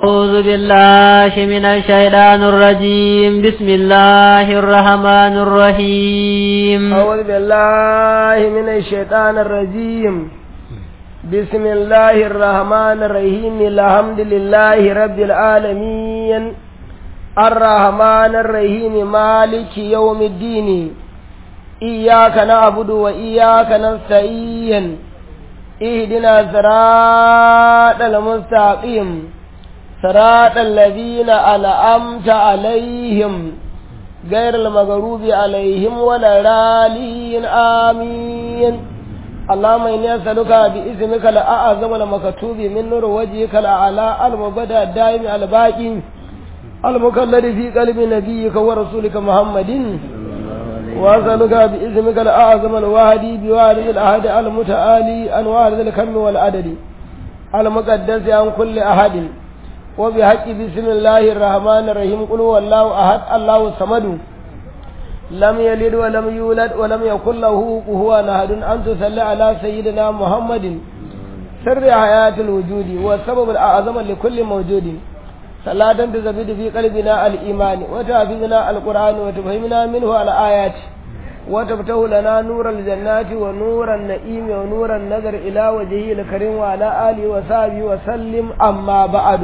أعوذ بالله من الشيطان الرجيم بسم الله الرحمن الرحيم أعوذ بالله من الشيطان الرجيم بسم الله الرحمن الرحيم الحمد لله رب العالمين الرحمن الرحيم مالك يوم الدين إياك نعبد وإياك نستعين اهدنا صراط المستقيم صراط الذين أنعمت عليهم غير المغروب عليهم ولا الضالين آمين اللهم إني أسألك باسمك الأعظم المكتوب من نور وجهك الأعلى المبدأ الدائم الباقي المكلد في قلب نبيك ورسولك محمد وأسألك باسمك الأعظم الواهدي بوارد الأحد المتعالي عن وارد الكم والعدد المقدس عن كل أحد وبحق بسم الله الرحمن الرحيم قل هو الله أحد الله الصمد لم يلد ولم يولد ولم يكن له كفوا أحد أن تصلي على سيدنا محمد سر حياة الوجود والسبب الأعظم لكل موجود صلاة تزبد في قلبنا الإيمان وتحفظنا القرآن وتفهمنا منه الآيات وتفتح لنا نور الجنات ونور النعيم ونور النظر إلى وجهه الكريم وعلى آله وصحبه وسلم أما بعد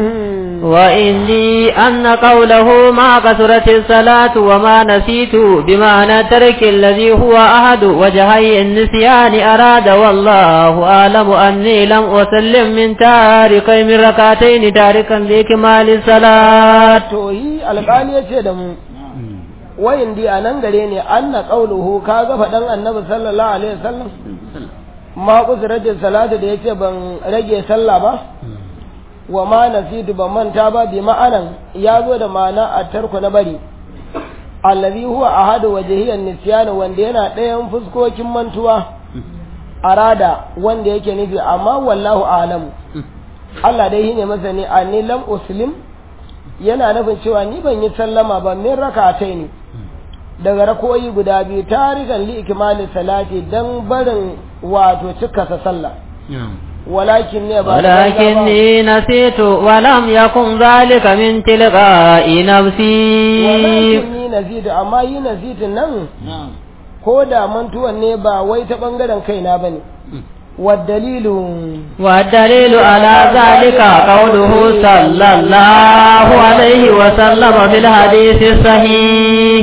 وإني أن قوله ما كثرت الصلاة وما نسيت بمعنى ترك الذي هو أحد وجهي النسيان أراد والله أعلم أني لم أسلم من تاركي من ركعتين تاركا لكمال الصلاة توهي القال يتدمو wayin di a nan gare ne an na ƙauluhu ka ga faɗan annabi sallallahu alaihi wasallam ma kusurajin salatu da ya ce ban rage sallah ba wa ma nasitu ban manta ba bi ma'anan ya zo da ma'ana a tarku na bari allazi huwa ahadu wajhiyan nisyan wanda yana ɗayan fuskokin mantuwa arada wanda yake nufi amma wallahu a'lamu Allah dai shine masani anni lam uslim yana nufin cewa ni ban yi sallama ba min rakatai ne daga rakoyi guda biyu tarikan li ikmali salati dan barin wato cika sa sallah walakin ne ba ولكني نسيت ولم يكن ذلك من تلقاء نفسي walakin ni nazidu amma yi nazidin nan ko da mantuwan ne ba wai ta bangaren kaina bane والدليل والدليل على ذلك قوله صلى الله عليه وسلم بالحديث الصحيح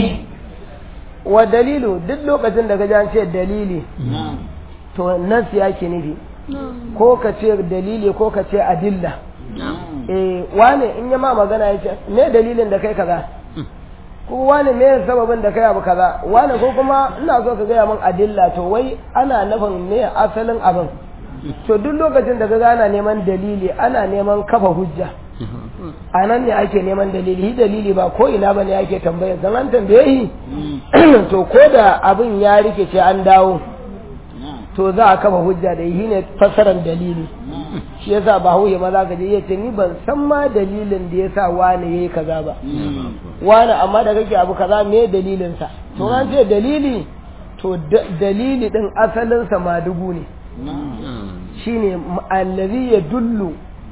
والدليل duk lokacin da ka ji an ce dalili to nasi yake nufi ko ka ce dalili ko ka ce adilla eh wane in ya ma magana ya ce me dalilin da kai kaza ko wane me sababin da kai abu kaza wane ko kuma ina so ka gaya min adilla to wai ana nufin me asalin abin to duk lokacin da ka ana neman dalili ana neman kafa hujja a nan ne ake neman dalili shi dalili ba ko ina bane ake tambaya zan an tambaye shi to ko da abin ya rikice an dawo to za a kafa hujja da shi ne fassarar dalili shi yasa ba huye maza ka je yace ni ban san ma dalilin da yasa wani yayi kaza ba wani amma da kake abu kaza me dalilin sa to an ce dalili to dalili din asalin sa madugu ne shine allazi yadullu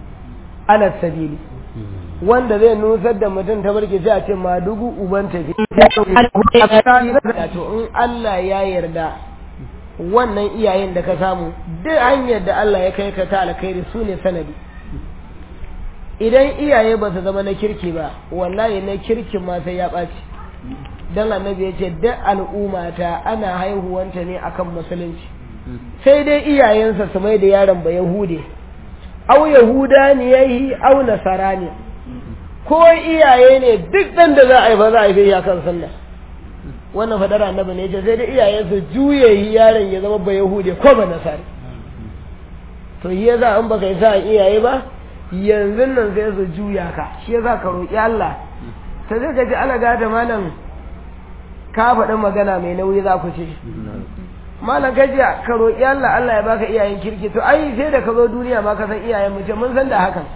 ala sabili wanda zai nusar da mutum ta barke sai a ce madugu uban tafi to in Allah ya yarda wannan iyayen da ka samu duk hanyar da Allah ya kai ka ta alkhairi su ne sanadi idan iyaye ba su zama na kirki ba wallahi na kirkin ma sai ya ɓaci dan annabi ya ce duk al'ummata ana haihuwanta ne akan musulunci sai dai iyayensa su mai da yaron ba yahude au yahuda ne yayi au nasara ne ko iyaye ne duk dan da za a haifa za a haife ya kan sunna wannan fadar annabi ne ce sai dai iyaye su juye yaron ya zama ba yahude ko ba nasara to shi yasa in baka yi sa iyaye ba yanzu nan sai su juya ka shi yasa ka roki Allah ta zai ka ji ala gata malam ka faɗi magana mai nauyi za ku ce malam ka ji ka roƙi Allah Allah ya baka iyayen kirki to ai sai da ka zo duniya ma ka san iyayen mu ce mun san da hakan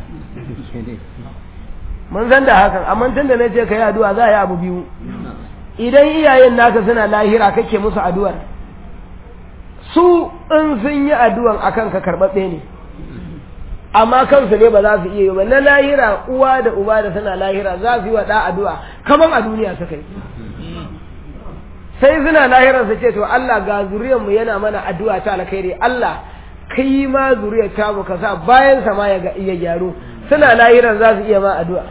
mun san da hakan amma tun da na ce ka yi addu'a za a yi abu biyu idan iyayen naka suna lahira kake musu addu'ar su in sun yi addu'an akan ka karɓaɓɓe ne amma kansu ne ba za su iya yi ba na lahira uwa da uba da suna lahira za su yi wa ɗa addu'a kaman a duniya suka yi sai suna lahirar su ce to Allah ga zuriyar mu yana mana addu'a ta alkhairi Allah kai ma zuriyar ta mu ka sa bayan sa ma ya iya gyaru suna lahirar za su iya ma addu'a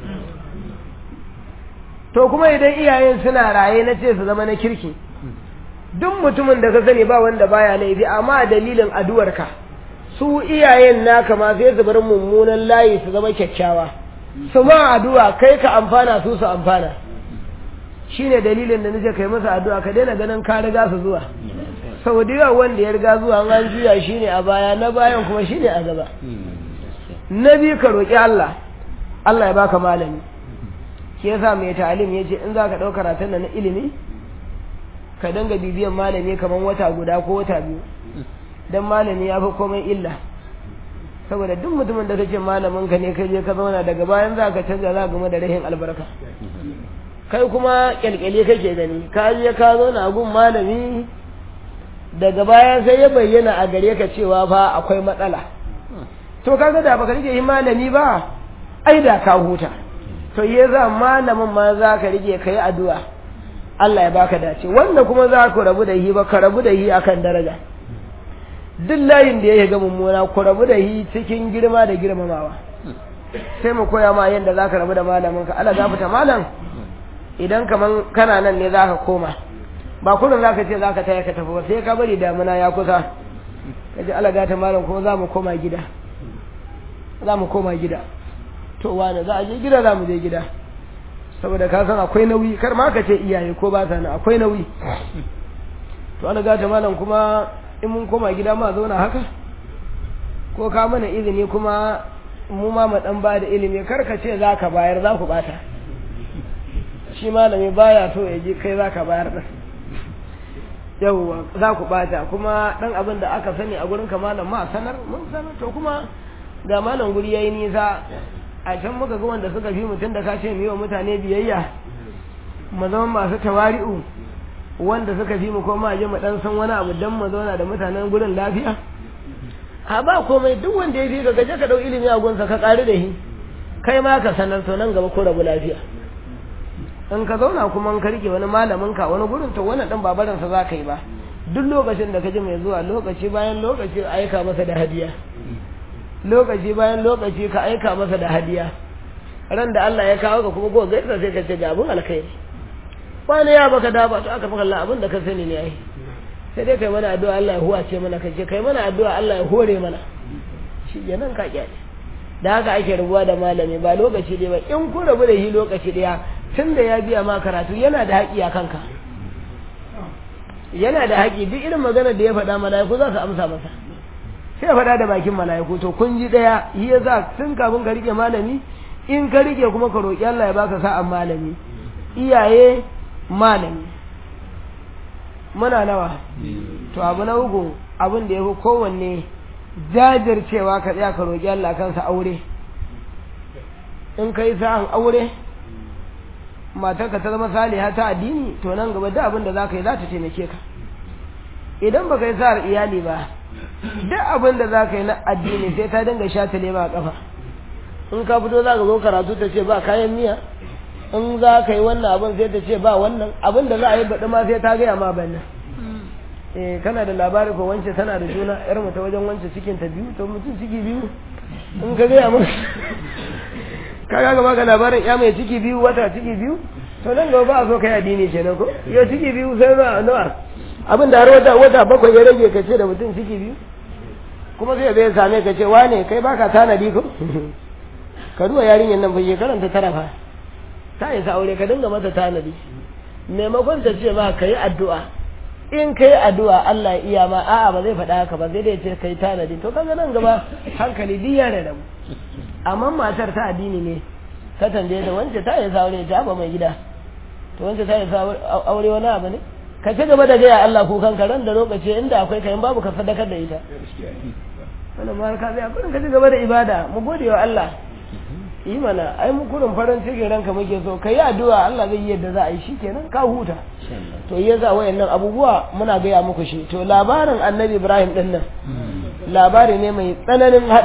to kuma idan iyayen suna raye na ce su zama na kirki duk mutumin da ka sani ba wanda baya laifi amma dalilin addu'arka su iyayen naka ma sai su bar mummunan layi su zama kyakkyawa su ma addu'a kai ka amfana su su amfana shine dalilin da nace kai masa addu'a ka daina ganin ka riga su zuwa sau da yawa wanda ya riga zuwa an juya shine a baya na bayan kuma shine a gaba na biyu ka roƙi Allah Allah ya baka malami shi yasa mai ta'alim ya ce in za ka ɗau karatun na ilimi ka danga bibiyan malami kamar wata guda ko wata biyu don malami ya fi komai illa saboda duk mutumin da kace malamin ka ne kai je ka zauna daga bayan za ka canza za game da rahin albarka kai kuma kyalkyale kake gani ka je ka zauna a gun malami daga baya sai ya bayyana a gare ka cewa fa akwai matsala to kaga da baka rike malami ba ai da ka huta to ya za malamin ma za ka rike kai addu'a Allah ya baka dace wanda kuma za ku rabu da hi ba ka rabu da hi akan daraja duk layin da ya ga mummuna ku rabu da hi cikin girma da girmamawa sai mu koya ma yadda za ka rabu da malamin ka Allah gafata malam idan kaman kana nan ne za ka koma ba kullum za ka ce za ka taya ka tafi ba sai ka bari damuna ya kusa ka ji Allah gata malam kuma za mu koma gida za mu koma gida to wane za a je gida za mu je gida saboda ka san akwai nauyi kar ma ka ce iyaye ko ba sa nan akwai nauyi to ana gata malam kuma in mun koma gida ma zauna haka ko ka mana izini kuma mu ma mu dan ba da ilimi kar ka ce za ka bayar za ku bata shi malami baya so ya ji kai za ka bayar da yawwa za ku bata kuma dan abin da aka sani a gurin ka malam ma sanar mun sanar to kuma ga malam guri yayi nisa a can muka ga wanda suka fi mutum da ka ce mu yi wa mutane biyayya mu zama masu tawari'u wanda suka fi mu ko ma je mu dan san wani abu dan mu zauna da mutanen gurin lafiya a ba komai duk wanda ya fi ka gaje ka dau ilimi a gunsa ka ƙari da shi kai ma ka sanar to nan gaba ko rabu lafiya in ka zauna kuma in ka rike wani malamin ka wani gurin to wannan dan babaran sa zaka yi ba duk lokacin da ka ji mai zuwa lokaci bayan lokaci aika masa da hadiya lokaci bayan lokaci ka aika masa da hadiya ran da Allah ya kawo ka kuma ko gaisa sai ka ce ga abun alkhairi wani ya baka da ba to aka faka Allah abin da ka sani ne ai sai dai kai mana addu'a Allah ya huwace mana kai kai mana addu'a Allah ya hore mana shi kenan ka kyale da haka ake rubuwa da malami ba lokaci ɗaya ba in ku rabu da shi lokaci ɗaya tun da ya biya ma karatu yana da haƙi a kanka yana da haƙi duk irin magana da ya faɗa mala'iku za su amsa masa sai ya faɗa da bakin mala'iku to kun ji ɗaya shi ya za tun kafin ka rike malami in ka rike kuma ka roƙi Allah ya baka sa'an malami iyaye malami muna nawa to abu na uku abin da ya fi kowanne jajircewa ka tsaya ka roƙi Allah kansa aure in ka yi sa'an aure matarka ta zama saliha ta addini to nan gaba da abin da za ka yi za ta taimake ka idan ba ka yi sa'ar iyali ba duk abin da za ka yi na addini sai ta dinga sha ta lema a kafa in ka fito za ka zo karatu ta ce ba kayan miya in za ka yi wannan abin sai ta ce ba wannan abin da za a yi baɗi ma sai ta gaya ma bannan eh kana da labari ko wance tana da juna yar mu ta wajen wance cikin ta biyu to mutum ciki biyu in ka gaya mun ka ga gaba ga labarin ya mai ciki biyu wata ciki biyu to nan gaba ba a so kai addini kenan ko yo ciki biyu sai na nawa abin da har wata wata bakwai ya rage ka ce da mutum ciki biyu kuma sai zai same ka ce wane kai baka tanadi ko ka duba yarinyar nan bai karanta tara fa ta isa aure ka dinga mata tanadi maimakon ta ce ma ka yi addu'a in ka yi addu'a Allah iya ma a'a ba zai faɗa haka ba zai dai ce ka yi tanadi to kaga nan gaba hankali duk ya rarrabu amma matar ta addini ne ta tambaye ta wance ta isa aure ta ba mai gida to wance ta isa aure wani abu ne ka ci gaba da gaya Allah kukan ka ran da lokaci inda akwai kayan babu ka sadakar da ita wannan ma ka zai kurin ka ci gaba da ibada mu gode wa Allah yi mana ai mu kurin farin cikin ranka muke so kai addu'a Allah zai yi yadda za a yi shikenan ka huta to ya za wayannan abubuwa muna gaya muku shi to labarin annabi Ibrahim din nan labari ne mai tsananin hadari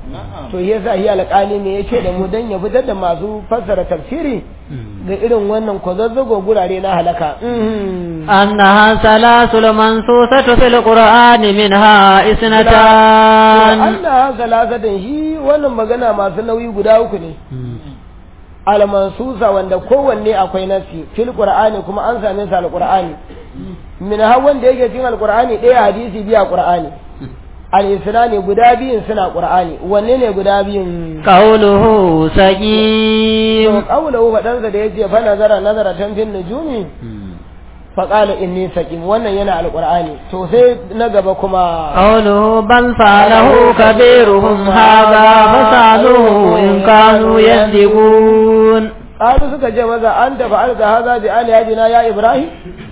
to yasa hi alƙali ne yace da mu dan ya fitar da masu fassara tafsiri ga irin wannan kwazazzago gurare na halaka أنها ثلاث المنصوصة في القرآن منها اثنتان Allah salasatan shi wannan magana masu nauyi guda uku ne almansusa wanda kowanne akwai nasi fil qur'ani kuma an same sa alqur'ani min ha wanda yake cikin alqur'ani ɗaya hadisi biya qur'ani al-isnani guda biyun suna qur'ani wanne ne guda biyun قوله to سقيم qawluhu fadansa da yace fa nazara nazara tan fil nujumi fa qala inni saqim wannan yana alqur'ani to sai na gaba kuma قوله بل فعله كبيرهم هذا فسألوه إن كانوا يصدقون qalu suka ce maza anta fa'alta hadha bi alihatina ya ibrahim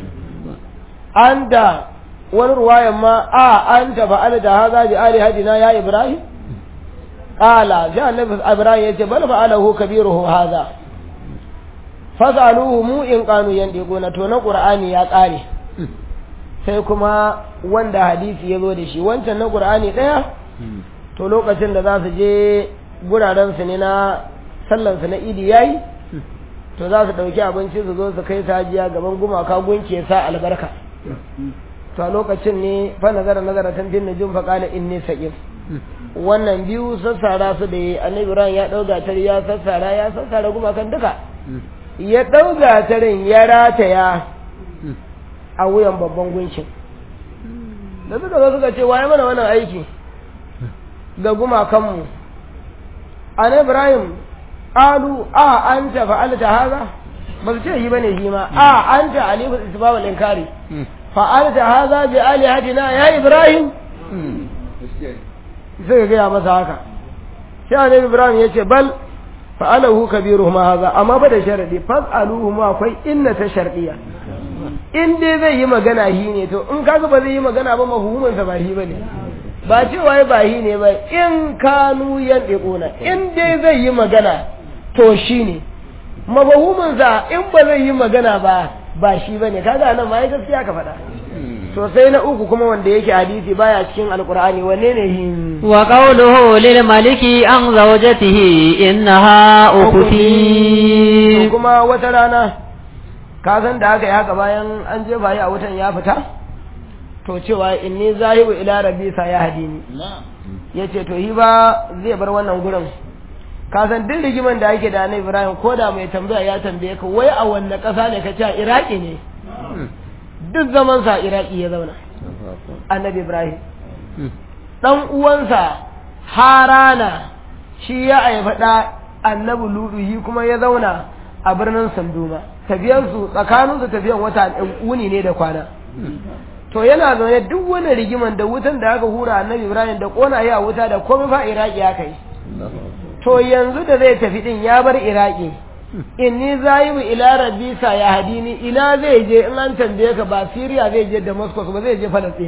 anta wani ruwayan ma a anta fa'alta hadha bi alihatina ya ibrahim qala sai annabi ibrahim yace bal fa'alahu kabiruhu hadha fasaluhu mu in kanu yandiquna to na qur'ani ya kare sai kuma wanda hadisi ya zo da shi wancan na qur'ani daya to lokacin da za su je guraren su ne na sallan su na idi yayi to za su ɗauki abinci su zo su kai sajiya gaban gumaka gunke sa albarka to a lokacin ne fa nazara nazara tan bin nujum fa qala inni saqim wannan biyu sassara su da yi annabi ibrahim ya ɗauga tare ya sassara ya sassara gumakan duka ya ɗauga tarin ya rataya a wuyan babban gunkin da suka zo suka ce waye mana wannan aiki ga gumakanmu annabi ibrahim qalu a anta fa'alta hadha ba su ce yi bane shi ma a anta alifu isbab al-inkari fa'alta hadha bi alihatina ya ibrahim sai ga gaya masa haka sai annabi ibrahim yace bal fa'alahu kabiruhum hadha amma ba da sharadi fas'aluhu ma akwai inna ta shardiya in dai zai yi magana hi ne to in kaga ba zai yi magana ba mahumin sa ba hi bane ba cewa ba hi ne ba in kanu yandiquna in dai zai yi magana to shi ne mafahiminsa in ba zai yi magana ba ba shi ba ne kaga nan ma ya gaskiya ka faɗa to sai na uku kuma wanda yake hadisi baya cikin alkur'ani wanne ne hin وقوله للملك عن زوجته إنها أختي kuma wata rana ka san da aka yi haka bayan an jefa yi a wutan ya fita to cewa inni zahibu ila rabbi sa ya hadini yace to hi ba zai bar wannan gurin ka san duk rigiman da ake da annabi Ibrahim ko da mai tambaya ya tambaye ka wai a wanne ƙasa ne ka ce a Iraki ne duk zaman sa Iraki ya zauna annabi Ibrahim dan uwansa Harana shi ya haifa da annabi Ludu shi kuma ya zauna a birnin Sanduma tafiyan su tsakanin su tafiyan wata uni ne da kwana to yana zaune duk wani rigiman da wutan da aka hura annabi Ibrahim da kona ya wuta da komai fa Iraki ya kai to yanzu da zai tafi din ya bar iraki inni zayibu ila rabbi sa ya hadini ina zai je in an tambaye ka ba Syria zai je Damascus ba zai je Palestine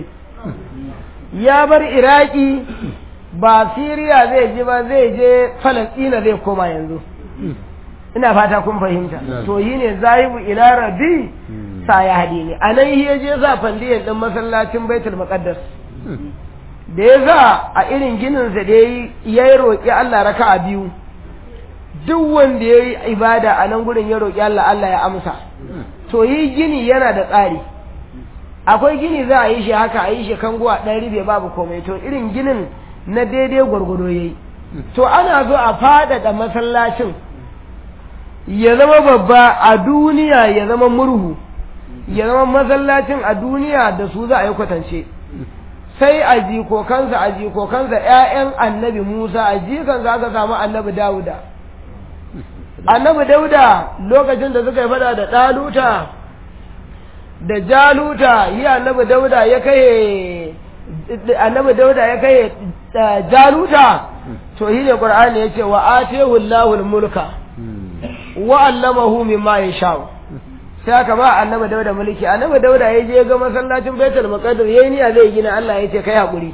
ya bar iraki ba Syria zai je ba zai je Palestine zai koma yanzu ina fata kun fahimta to yi ne zayibu ila rabbi sa ya hadini anan ya je za fandiyan din masallacin Baitul Muqaddas da ya za a irin gininsa da ya yi roƙi Allah raka a biyu duk wanda ya yi ibada a nan gurin ya roƙi Allah Allah ya amsa to yi gini yana da tsari akwai gini za a yi shi haka a yi shi kanguwa ɗan ribe babu komai to irin ginin na daidai gwargwado ya yi to ana zo a faɗaɗa masallacin ya zama babba a duniya ya zama murhu ya zama masallacin a duniya da su za a yi kwatance sai a jikokansa a jikokansa ‘ya'yan annabi Musa a jikansa aka samu annabi Dawuda. Annabi Dawuda lokacin da suka yi fada da ɗaluta da jaluta yi annabi Dawuda ya kai annabi Dawuda ya kai jaluta to yi ne Qur'ani ya ce wa atehu Allahul mulka wa allamahu mimma yasha'u sai aka ba annabi dauda mulki annabi dauda ya je ga masallacin baitul maqdis yayi niyya zai gina Allah ya ce kai hakuri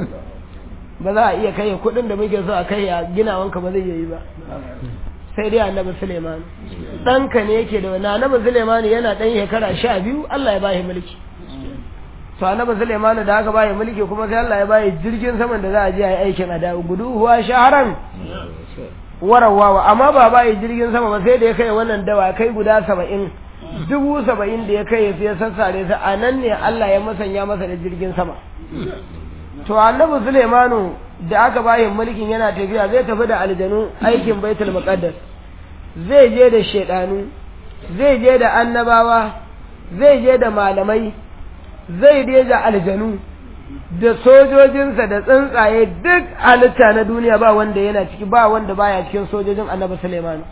ba za a iya kai kudin da muke so a kai a gina wanka ba zai yi ba sai dai annabi Suleiman ɗanka ne yake da wani annabi Suleiman yana ɗan shekara sha biyu Allah ya ba shi mulki to annabi Sulaiman da aka bayi mulki kuma sai Allah ya bayi jirgin saman da za a je a yi aikin a dawo gudu huwa shaharan warawawa amma ba bayi jirgin sama ba sai da ya kai wannan dawa kai guda saba'in dubu saba'in da ya kai sai ya sassare su a nan ne Allah ya masanya masa da jirgin sama to annabi Sulaimanu da aka bayi mulkin yana tafiya zai tafi da aljanu aikin baitul muqaddas zai je da shedanu zai je da annabawa zai je da malamai zai je da aljanu da sojojinsa da tsuntsaye duk halitta na duniya ba wanda yana ciki ba wanda baya cikin sojojin annabi Sulaimanu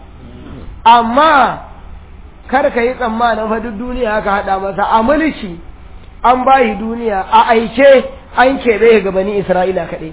amma kar ka yi tsammanin fa duk duniya aka haɗa masa a mulki an bayi duniya a aike an keɓe ga bani Isra'ila kaɗai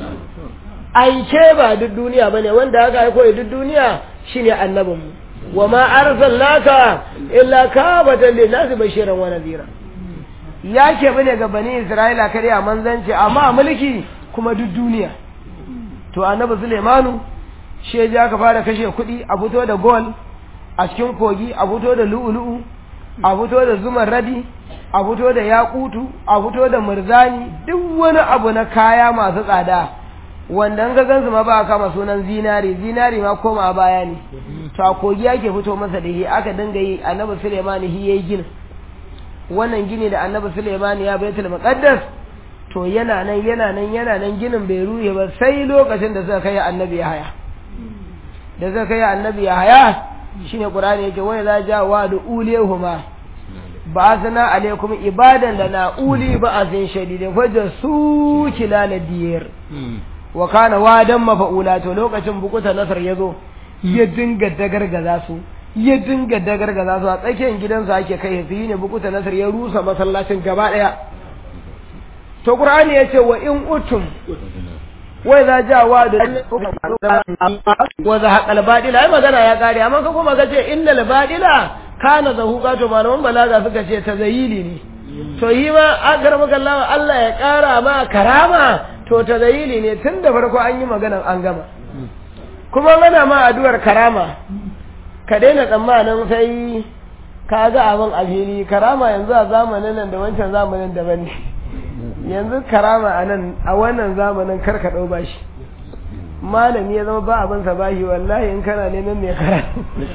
aike ba duk duniya bane wanda aka aiko duk duniya shine annabinmu wa ma arsalnaka illa kabatan lin-nasi bashiran wa nadhira ya ke bane ga bani Isra'ila kare a manzanci amma a mulki kuma duk duniya to annabi Sulaimanu shi ya aka fara kashe kuɗi a fito da gol a cikin kogi a fito da lu'ulu'u a fito da zuman radi a fito da yakutu a fito da murzani duk wani abu na kaya masu tsada wanda ga gansu ma ba kama sunan zinari zinari ma koma baya ne to a kogi ake fito masa da shi aka dinga yi annabi Sulaiman shi yayi gini wannan gini da annabi Sulaiman ya baitul muqaddas to yana nan yana nan yana nan ginin bai ruhe ba sai lokacin da suka kai annabi ya haya da suka kai annabi ya haya shine qur'ani yake wai za ja wa da ulehuma ba sana alaikum ibadan lana uli ba azin shadidin fajar su kilala diyar wa kana wadan mafa'ula to lokacin bukuta nasar yazo ya dinga dagargaza su ya dinga dagargaza su a tsakiyar gidansa ake kai su ne bukuta nasar ya rusa masallacin gaba daya to qur'ani yace wa in utum wai za ja wa da wa za haƙal badila ai magana ya kare amma ka kuma ka ce innal badila kana zahuqa to malaman balaga suka ce ta zayili ne to yi ma agar magallawa Allah ya ƙara ma karama to ta zayili ne tun da farko an yi maganan an gama kuma mana ma addu'ar karama ka daina tsammanin sai ka ga abin alheri karama yanzu a zamanin nan da wancan zamanin daban ne yanzu karama a nan a wannan zamanin karka ɗau bashi malami ya zama ba abin sa bashi wallahi in kana neman mai kara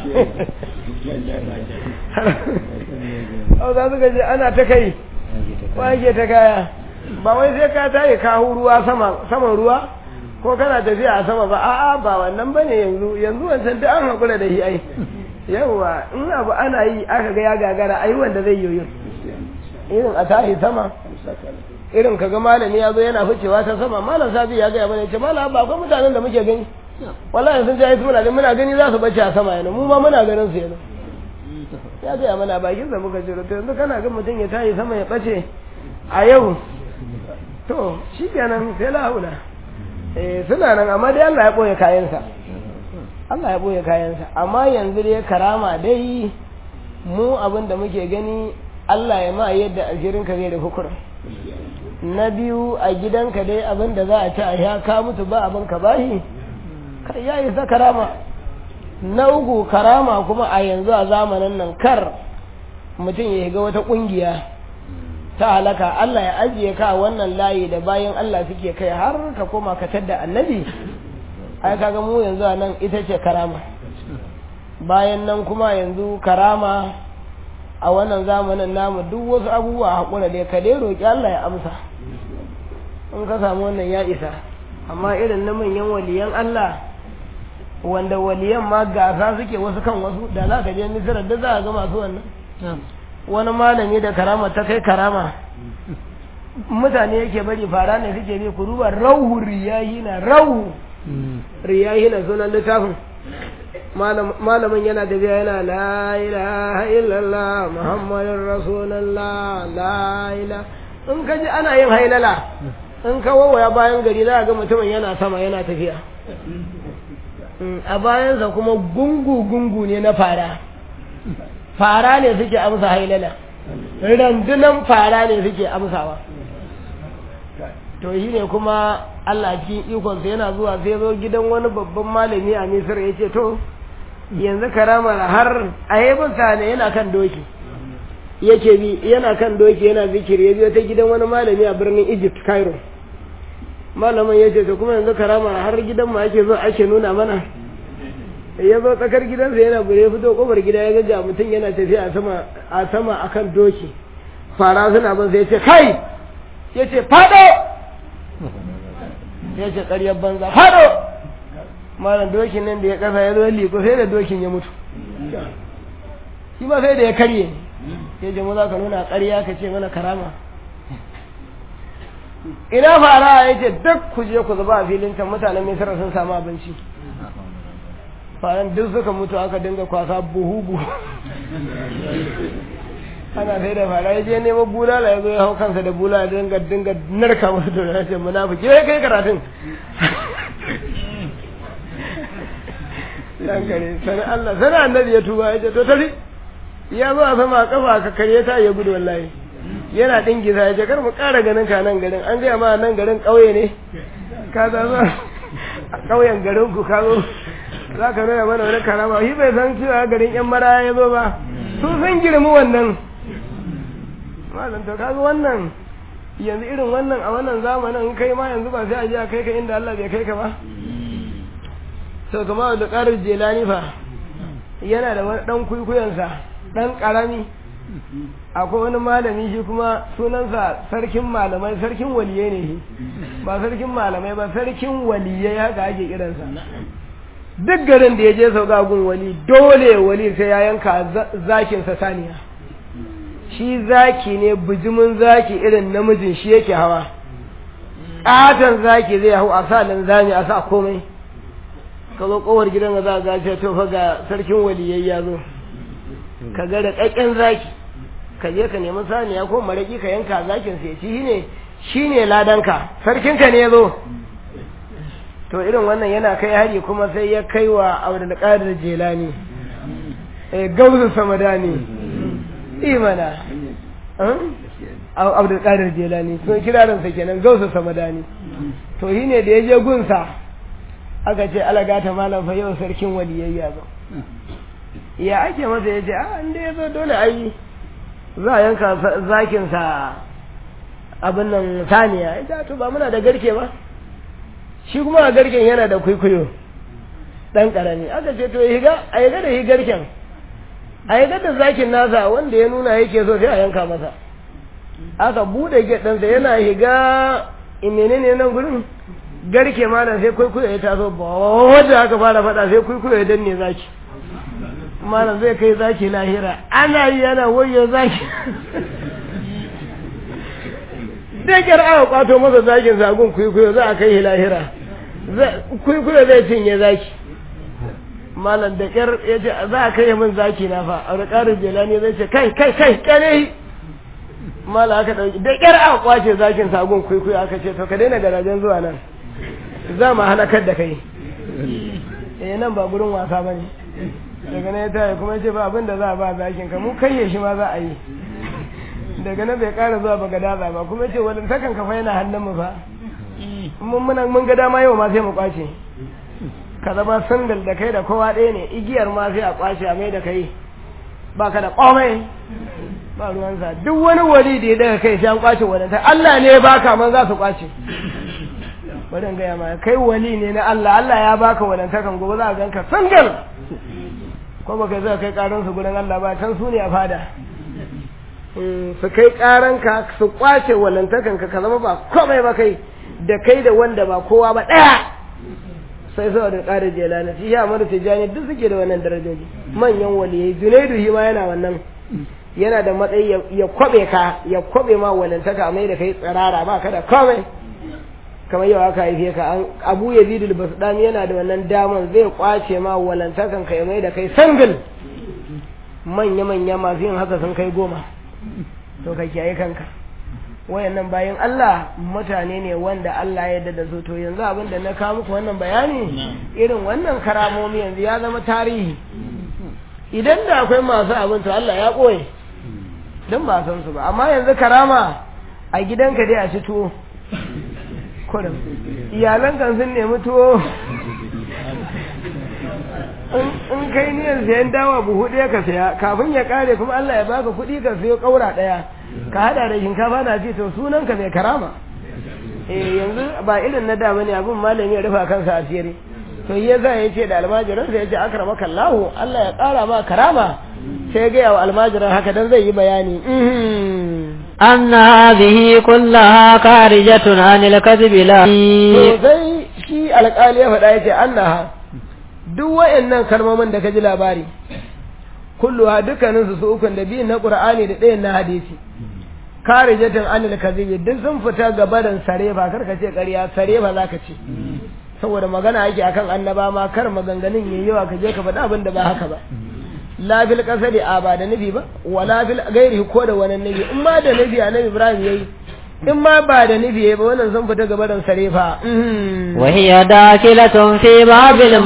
au za su gaji ana ta kai wake ta kaya ba wai sai ka tayi kawo ruwa sama saman ruwa ko kana tafiya a sama ba a'a ba wannan bane yanzu yanzu wancan duk an hakura da shi ai yawa in abu ana yi aka ga ya gagara ai wanda zai yoyo irin a tahi sama irin kaga malami ya zo yana ficewa ta sama malam sabi ya ga ya bane ce malam ba akwai mutanen da muke gani wallahi sun ji muna gani muna gani za su bace a sama yana mu ma muna ganin su yana ya ga mana bakin sa muka jiro to yanzu kana ga mutum ya tayi sama ya bace a yau to shikenan sai la haula eh suna nan amma dai Allah ya boye kayansa Allah ya boye kayansa amma yanzu dai karama dai mu abin da muke gani Allah ya ma yadda aljirin ka zai da hukura na biyu a gidanka dai abin da za a ci a ya ka mutu ba abin ka bahi kai ya isa karama na uku karama kuma a yanzu a zamanin nan kar mutum ya ga wata kungiya ta halaka Allah ya ajiye ka wannan layi da bayan Allah suke kai har ka koma ka tadda annabi ai kaga mu yanzu a nan ita ce karama bayan nan kuma yanzu karama a wannan zamanin namu duk wasu abubuwa haƙura dai ka dai roƙi Allah ya amsa in ka samu wannan ya isa amma irin na manyan waliyan Allah wanda waliyan ma gasa suke wasu kan wasu da za ka je misira da za a ga masu wannan wani malami da karama ta kai karama mutane yake bari fara ne suke bi ku duba rauhu riyahina rauhu riyahina sunan littafin malamin yana tafiya yana la ilaha illallah muhammadin rasulullah la ilaha in ka ji ana yin hailala in ka wawaya bayan gari za a ga mutumin yana sama yana tafiya a bayansa kuma gungu-gungu ne na fara fara ne suke amsa hailala randunan fara ne suke amsawa to shi ne kuma Allah cikin ikonsa yana zuwa sai zo gidan wani babban malami a misir ya ce to yanzu karamar har a yi ne yana kan doki yake bi yana kan doki yana zikiri ya biyo ta gidan wani malami a birnin Egypt Cairo malamin ya ce to kuma yanzu karama har gidan mu ake zo ake nuna mana ya zo tsakar gidansa yana gure fito kofar gida ya ga mutum yana tafiya a sama a sama akan doki fara suna bin sai ya ce kai ya ce fado ya ce ƙaryar banza fado malam dokin nan da ya kasa ya zo liko sai da dokin ya mutu shi ba sai da ya karye ya ce mu za ka nuna ƙarya ka ce mana karama ina fara ya ce duk ku je ku zuba a filin can mutanen misira sun samu abinci faran duk suka mutu aka dinga kwasa buhu buhu ana sai da fara ya je nemo bulala ya zo ya hau kansa da bulala dinga dinga narka wasu da ya ce munafiki ya kai karatun dan kare sani Allah sani annabi ya tuba ya ce to tafi ya zo a sama kafa ka kare ta ya gudu wallahi yana dingiza ya ce kar mu ƙara ganin ka nan garin an gaya ma nan garin ƙauye ne ka za zo a ƙauyen garin ku ka zo za ka nuna mana wani karama shi bai san cewa garin yan mara ya zo ba su sun girmi wannan malam to kaga wannan yanzu irin wannan a wannan zamanin kai ma yanzu ba sai a je a kai ka inda Allah bai kai ka ba to kuma da ƙarar jelani fa yana da wani ɗan kwikwiyansa ɗan ƙarami akwai wani malami shi kuma sunansa sarkin malamai sarkin waliyai ne shi ba sarkin malamai ba sarkin waliyai haka ake kiransa duk garin da ya je sauka gun wali dole wali sai ya yanka zakinsa saniya shi zaki ne bijimin zaki irin namijin shi yake hawa ƙaton zaki zai hau a sa linzami a sa komai ka zo kowar gidan za a gace to fa ga sarkin waliyai ya zo ka ga da ƙaƙƙen zaki ka je ka nemi saniya ko maraki ka yanka zakin sai ci shine shine ladanka sarkinka ne ya zo to irin wannan yana kai hari kuma sai ya kai wa Abdul Qadir Jilani eh gauzu samadani imana Abdul Qadir Jilani to kirarin sa kenan gauzu samadani to shine da ya je gunsa aka ce alagata malam fa yau sarkin waliyayya ba ya ake masa ya ce a inda ya zo dole ai za a yanka zakinsa abin nan saniya ya to ba muna da garke ba shi kuma a garken yana da kwaikwayo ɗan ƙarami aka ce to higa a higa da higarken a higa da zakin nasa wanda ya nuna yake so sai a yanka masa aka buɗe gyaɗansa yana higa menene nan gurin garke malam sai kwaikwayo ya taso ba wadda aka fara faɗa sai kwaikwayo ya danne zaki malam zai kai zaki lahira ana yi yana wayo zaki dakar aka kwato masa zakin zagun kwaikwayo za a kai shi lahira kwaikwayo zai cinye zaki malam da kyar ya ce za a kai min zaki na fa a rikarin jelani zai ce kai kai kai kane malam aka ɗauki da kyar aka kwace zakin sagun kwaikwayo aka ce to ka daina garajen zuwa nan za mu halakar da kai eh nan ba gurin wasa bane daga nan ya taya kuma ya ce ba abin da za a ba zakin ka mu kayye shi ma za a yi daga nan bai kara zuwa ba gadaza ba kuma ya ce wani takan kafa yana hannun mu fa mun muna mun ga dama yau ma sai mu kwace ka zama sandal da kai da kowa ɗaya ne igiyar ma sai a kwace a mai da kai ba ka da komai ba ruwansa duk wani wali da ya daga kai sai an kwace wadanta Allah ne ya baka man za su kwace bari gaya ma kai wali ne na Allah Allah ya baka wadantakan gobe za a ganka sangal ko ba kai zai kai karan su gurin Allah ba can su ne a fada su kai karan ka su kwace wadantakan ka ka zama ba komai ba kai da kai da wanda ba kowa ba daya sai sai da ƙarin jelana shi ya amara tijani duk suke da wannan darajoji manyan waliyai junaidu shi ma yana wannan yana da matsayi ya kwabe ka ya kwabe ma walantaka mai da kai tsirara ba ka da komai kamar yau aka haife ka an abu ya zidul basdami yana da wannan daman zai kwace ma walantakan ka mai da kai sangil manya manya masu yin haka sun kai goma to ka kiyaye kanka wayannan bayan Allah mutane ne wanda Allah ya yarda da su to yanzu abin da na kawo muku wannan bayani irin wannan karamomi yanzu ya zama tarihi idan da akwai masu abin to Allah ya ɓoye don ba san su ba amma yanzu karama a gidanka dai a ci tuwo kurum iyalan kan sun nemi tuwo in kai niyan sayan dawa buhu ɗaya ka saya kafin ya kare kuma Allah ya baka kuɗi ka sayo ƙaura ɗaya ka hada da shinkafa na ce to sunan ka mai karama eh yanzu ba irin na da bane abin malami ya rufa kansa asiri to ya za ya ce da almajiran sai ya ce akramaka Allah Allah ya ƙara ma karama sai ya gaya wa almajiran haka dan zai yi bayani أن هذه كلها خارجة عن الكذب لا to sai shi alƙali ya faɗa ya ce annaha duk wa'annan kalmomin da ka ji labari kulluha dukkaninsu su ukun da biyun na qur'ani da ɗayan na hadisi karijatin anil kadhibi duk sun fita gabarin sarefa kar ka ce ƙarya sarefa zaka ce saboda magana ake akan annaba ma kar maganganun yayi yawa ka je ka faɗa abin da ba haka ba la bil qasadi a ba da nabi ba wala bil gairi ko da wani nabi in ma da nabi annabi ibrahim yayi in ma ba da nufi ba wannan sun fita gaba da sarefa وهي داخلة في باب الم...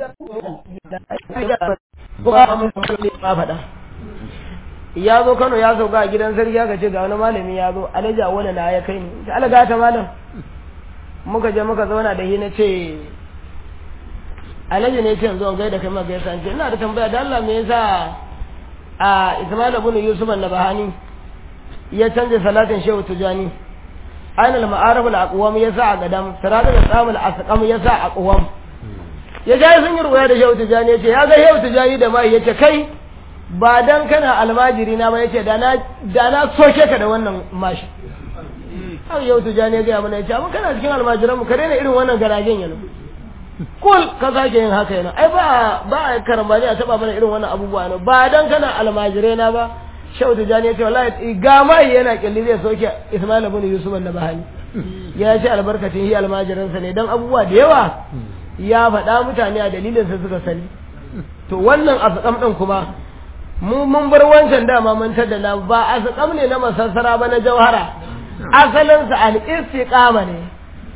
ya zo kano ya sauka a gidan sarki aka ce ga wani malami ya zo alaja wani na ya kai ni ta alaga ta malam muka je muka zauna da shi na ce alaji ne ce yanzu gaida kai maka yasa ce ina da tambaya da Allah me yasa a Ismail ibn Yusuf an-Nabahani ya canza salatin Shehu Tijani aina al-ma'arif al-aqwam yasa a gadam sirata da tsamul asqam yasa a aqwam ya ga sun yi ruwaya da Shehu Tijani yace ya ga Shehu Tijani da mai yace kai ba dan kana almajiri na ba yace da na da na soke ka da wannan mashi har Shehu Tijani ya ga mana yace amma kana cikin almajiran mu ka daina irin wannan garajen yana kul ka sake yin haka yana ai ba ba karambani a taba mana irin wannan abubuwa ne ba dan kana almajire na ba shau da jani ya ce wallahi ga mai yana kyalli zai soke Ismail ibn Yusuf na bahani ya ce albarkacin shi almajiransa ne dan abubuwa da yawa ya faɗa mutane a dalilin sa suka sani to wannan asqam din kuma mu mun bar wancan dama mun taddana ba asqam ne na masassara ba na jauhara asalin sa al-istiqama ne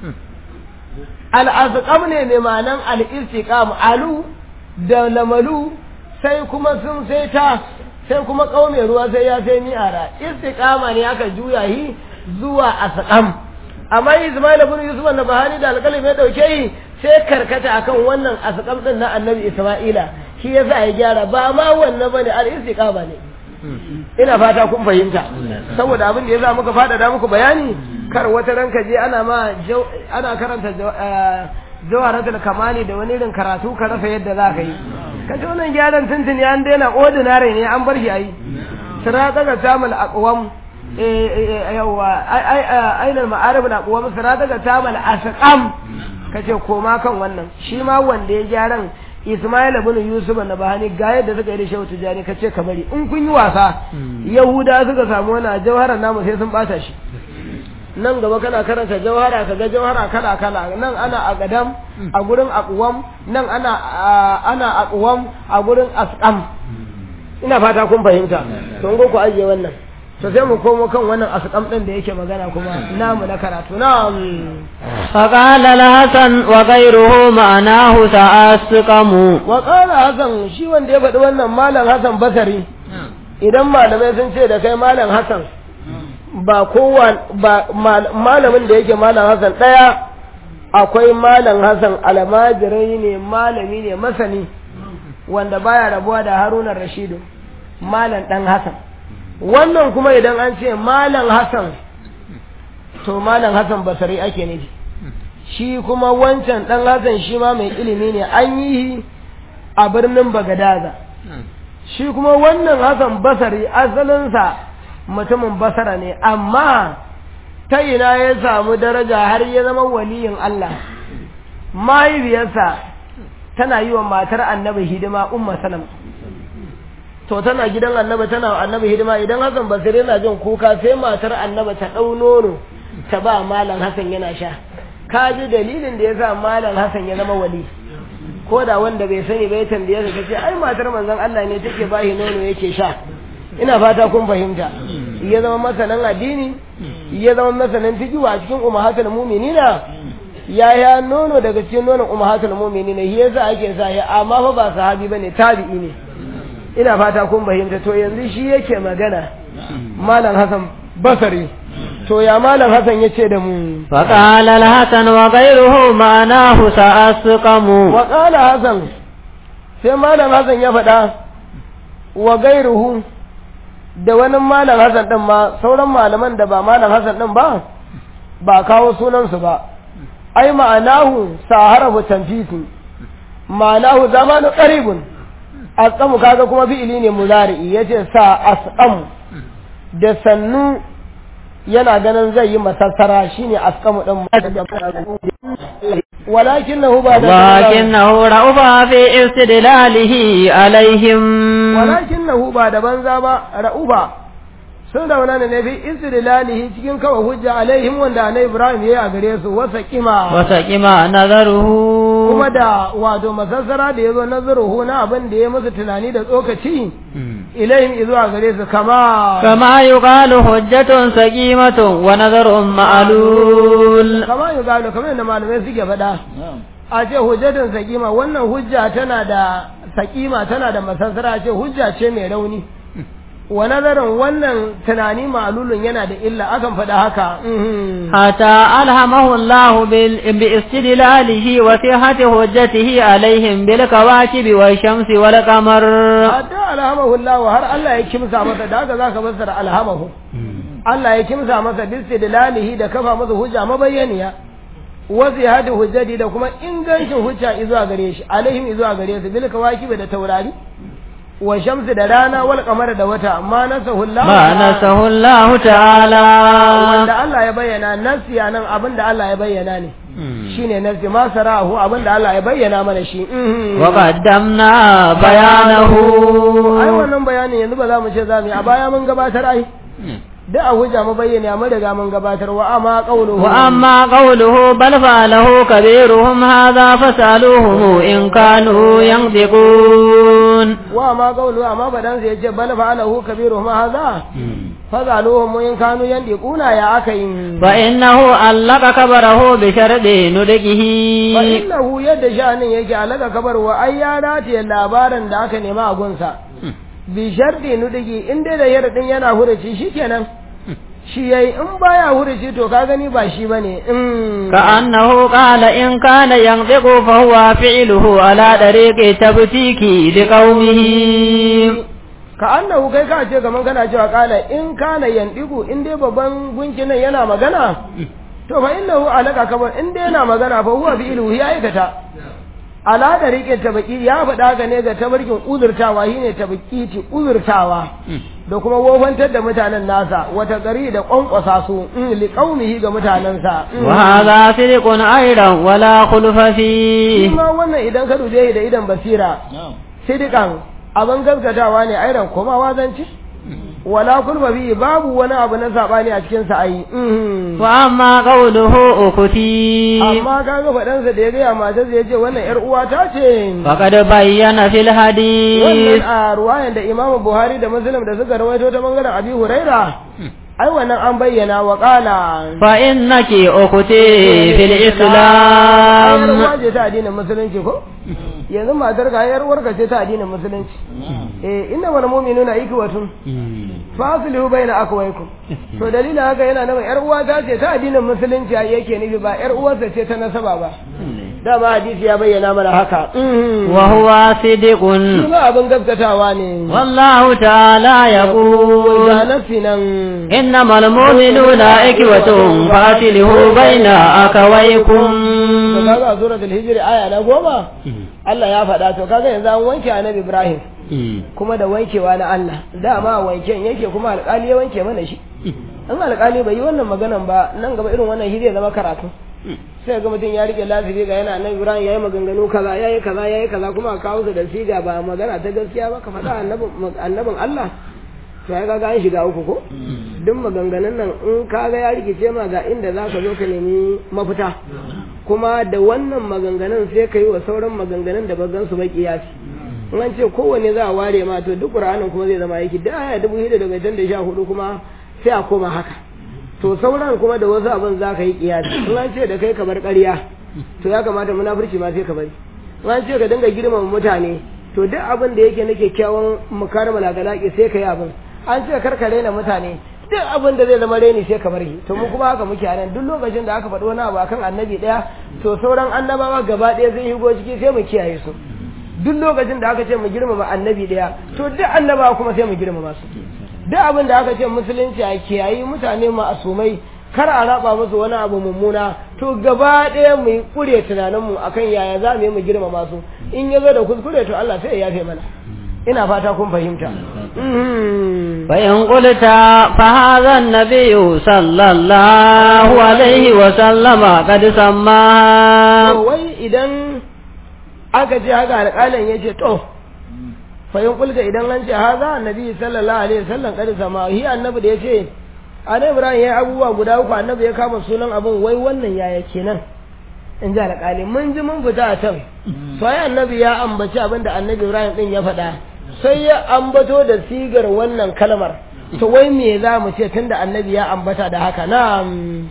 al-asqam ne mai ma'anan al-istiqama alu da lamalu sai kuma sun sai ta sai kuma kaume ruwa sai ya sai mi'ara istiqama ne aka juya hi zuwa asqam amma Ismail ibn Yusuf na bahani da alƙalin ya dauke yi sai karkata akan wannan asqam din na Annabi Isma'ila shi yasa ya gyara ba ma wannan bane al istiqama ne ina fata kun fahimta saboda abin da yasa muka fada da muku bayani kar wata ranka je ana ma ana karanta jawaratul kamali da wani irin karatu ka rasa yadda za ka yi ka ji wannan gyaran tuntuni an daina ordinary ne an bar shi ayi sirata ga tamal aqwam yawa ainihin ma'arif na aqwam sirata ga tamal asqam kace koma kan wannan shi ma wanda ya gyaran Ismail ibn Yusuf na bahani ga yadda suka yi da Shehu Tijani kace ka bari in kun yi wasa Yahuda suka samu wannan jawharar namu sai sun bata shi nan gaba kana karanta jawhara kaga jawhara kala kala nan ana a gadam a gurin aqwam nan ana ana aqwam a gurin asqam ina fata kun fahimta to ngo ku ajiye wannan to sai mu komo kan wannan asqam din da yake magana kuma namu na karatu na'am فقال الحسن وغيره معناه تأسقم wa qala hasan shi wanda ya faɗi wannan malam hasan basari idan malamai sun ce da kai malam hasan ba kowa ba malamin da yake malam Hassan daya akwai malam Hassan almajirai ne malami ne masani wanda baya rabuwa da Haruna Rashidu malam dan Hassan wannan kuma idan an ce malam Hassan to malam Hassan basari ake nufi shi kuma wancan dan Hassan shi ma mai ilimi ne an yi a birnin Bagadaza shi kuma wannan Hassan basari asalinsa mutumin basara ne amma ta ina ya samu daraja har ya zama waliyin Allah mahaifiyarsa tana yi wa matar annabi hidima umma salam to tana gidan annabi tana wa annabi hidima idan Hassan Basri yana jin kuka sai matar annabi ta ɗau nono ta ba malam Hassan yana sha ka ji dalilin da ya sa malam Hassan ya zama wali ko da wanda bai sani bai tambaye ka ce ai matar manzon Allah ne take bashi nono yake sha ina fata kun fahimta ya zama masanan addini ya zama masanan fiqh a cikin ummahatul mu'minina ya ya nono daga cikin nonon ummahatul mu'minina shi yasa ake sa ya amma fa ba sahabi bane tabi'i ne ina fata kun fahimta to yanzu shi yake magana malam Hassan Basari to ya malam Hassan yace da mu فقال الحسن وغيره معناه تأسقم wa qala Hassan sai malam Hassan ya faɗa wa gairuhu da wani malam Hassan ɗin ma sauran malaman da ba malam Hassan ɗin ba ba kawo sunansu ba ai ma'anahu saharahu tanfisi ma'anahu zamanu qaribun asqamu kaga kuma fi'ili ne muzari'i yace sa asqamu da sannu yana ganin zai yi masassara shine asqamu din walakinahu ba da ولكنه رأف في استدلاله عليهم walakinahu ba da banza ba ra'uba sun rauna ne fi istidlalihi cikin kawai hujja alaihim wanda annabi Ibrahim yayi a gare su wasa kima وسقم نظره kuma da wato masassara da yazo nazaruhu na abin da ya musu tunani da tsokaci ilaihim izuwa gare su kama كما يقال حجة سقيمة ونظر معلول kama yi gano kamar yadda malamai suke faɗa a ce hujjatun sakima wannan hujja tana da sakima tana da masassara a ce hujja ce mai rauni wa nazarin wannan tunani ma'alulun yana da illa akan faɗa haka mhm. حتى ألهمه الله بال- باستدلاله وصحة حجته عليهم بالكواكب والشمس والقمر hatta alhamahu Allah har Allah ya kimsa masa da haka zaka fassara alhamahu Allah ya kimsa masa bistidlalihi da kafa masa hujja mabayyaniya wa zihadi hujjati da kuma ingancin hujja izuwa gare shi alaihim izuwa gare su bil kawakibi da taurari wa shamsi da rana wal qamara da wata amma nasahu Allah ما نسه الله تعالى wanda Allah ya bayyana nasiya nan abinda Allah ya bayyana ne shine nasi ma sarahu abinda Allah ya bayyana mana shi mhm. وقدمنا بيانه ai wannan bayanin yanzu ba za mu ce za mu yi a baya mun gabatar ai da a hujja mu bayyana mun riga mun gabatar wa amma qawluhu وأما قوله بل فعله كبيرهم هذا فسألوهم إن كانوا ينطقون wa amma qawluhu amma badan sai yace bal fa'alahu kabiruhum hadha fazaluhum in kanu yandiquna ya akayin فإنه علق كبره بشرط نطقه fa innahu yadda sha'anin yake alaka kabar wa ai ya rataye labarin da aka nema a gunsa bi sharti nudigi in dai da yardin yana huraci shikenan shi yayi in baya huraci to ka gani ba shi bane in كأنه قال إن كان ينطق فهو فعله على طريق تبتيك لقومه ka annahu kai ka ce kaman kana cewa kala in kana yandigu in dai babban gunki nan yana magana to fa innahu alaka kabar in dai yana magana fa huwa bi ilhu ya aikata ala da rike tabaki ya faɗa ga ne ga tabarkin uzurtawa shine tabakiti uzurtawa da kuma wofantar da mutanen nasa wata gari da kwankwasa su in li qaumihi ga mutanensa وهذا صدق أيضا ولا خلف shi فيه ma wannan idan ka dube shi da idan basira sidikan abin gaskatawa ne airan komawa zance wala kulba bi babu wani abu na sabani a cikin sa ai mhm. وأما قوله أختي amma kaga faɗansa da ya gaya matarsa ya ce wannan yar uwa ta ce فقد بين في wannan الحديث a ruwayan da Imam Buhari da Muslim da suka rawaito ta bangaren Abi Huraira ai wannan an bayyana wa qala فإنك أختي في yar الإسلام uwa ce ta addinin musulunci ko yanzu matar ka yar uwarka ce ta addinin musulunci eh inna wal mu'minuna ikwatun fasilihu bayna akwaikum to dalilin haka yana nan yar uwa ta ce ta addinin musulunci ai yake nufi ba yar uwarsa ce ta nasaba ba dama hadisi ya bayyana mana haka mhm. وهو صدق shi ma abin gaskatawa ne والله تعالى ga يقول nafsi nan إنما المؤمنون إخوة فأصلحوا بين أخويكم to kaga a suratul hijri aya na goma Allah ya faɗa to kaga yanzu an wanke annabi Ibrahim kuma da wankewa na Allah dama wanken yake kuma alƙali ya wanke mana shi in alƙali bai yi wannan maganan ba nan gaba irin wannan shi zai zama karatu sai ga mutum ya rike lafiya ga yana annabi Ibrahim yayi maganganu kaza yayi kaza yayi kaza kuma a kawo su da siga ba magana ta gaskiya ba ka faɗa annabin annabin Allah to ya kaga an shiga uku ko duk maganganun nan in kaga ya rikice ma ga inda zaka zo ka nemi mafita kuma da wannan maganganun sai ka yi wa sauran maganganun da bazan su bai kiyasi in an ce kowanne za a ware ma to duk qur'anin kuma zai zama yake da aya dubu shida daga can da sha hudu kuma sai a koma haka to sauran kuma da wasu abin za ka yi kiyasi in an ce da kai ka bar ƙarya to ya kamata munafurci ma sai ka bari in an ce ka dinga girmama mutane to duk abin da yake na kyakkyawan mukarmal agalaki sai ka yi abin an ce kar ka raina mutane duk abin da zai zama reni sai ka bar shi to mu kuma haka muke a nan duk lokacin da aka faɗi wani abu akan annabi ɗaya to sauran annabawa gaba ɗaya zai higo ciki sai mu kiyaye su duk lokacin da aka ce mu girmama annabi daya to duk annaba kuma sai mu girmama su duk abin da aka ce musulunci a kiyayi mutane ma'asumai kar a raba musu wani abu mummuna to gaba ɗaya mu yi kure tunaninmu akan yaya za mu yi mu girmama su in ya zo da kuskure to Allah sai ya yafe mana ina fata kun fahimta فإن قلت فهذا النبي صلى الله عليه وسلم قد سماها wai idan aka ce haka alƙalin ya ce to fahim kulka idan an ce haza annabi sallallahu alaihi wasallam kada sama hi annabi da ya ce annabi ibrahim ya yi abubuwa guda uku annabi ya kama sunan abin wai wannan yaya kenan in ji alƙali mun ji mun fita a can sai annabi ya ambaci abin da annabi ibrahim din ya faɗa sai ya ambato da sigar wannan kalmar to wai me za mu ce tunda annabi ya ambata da haka na'am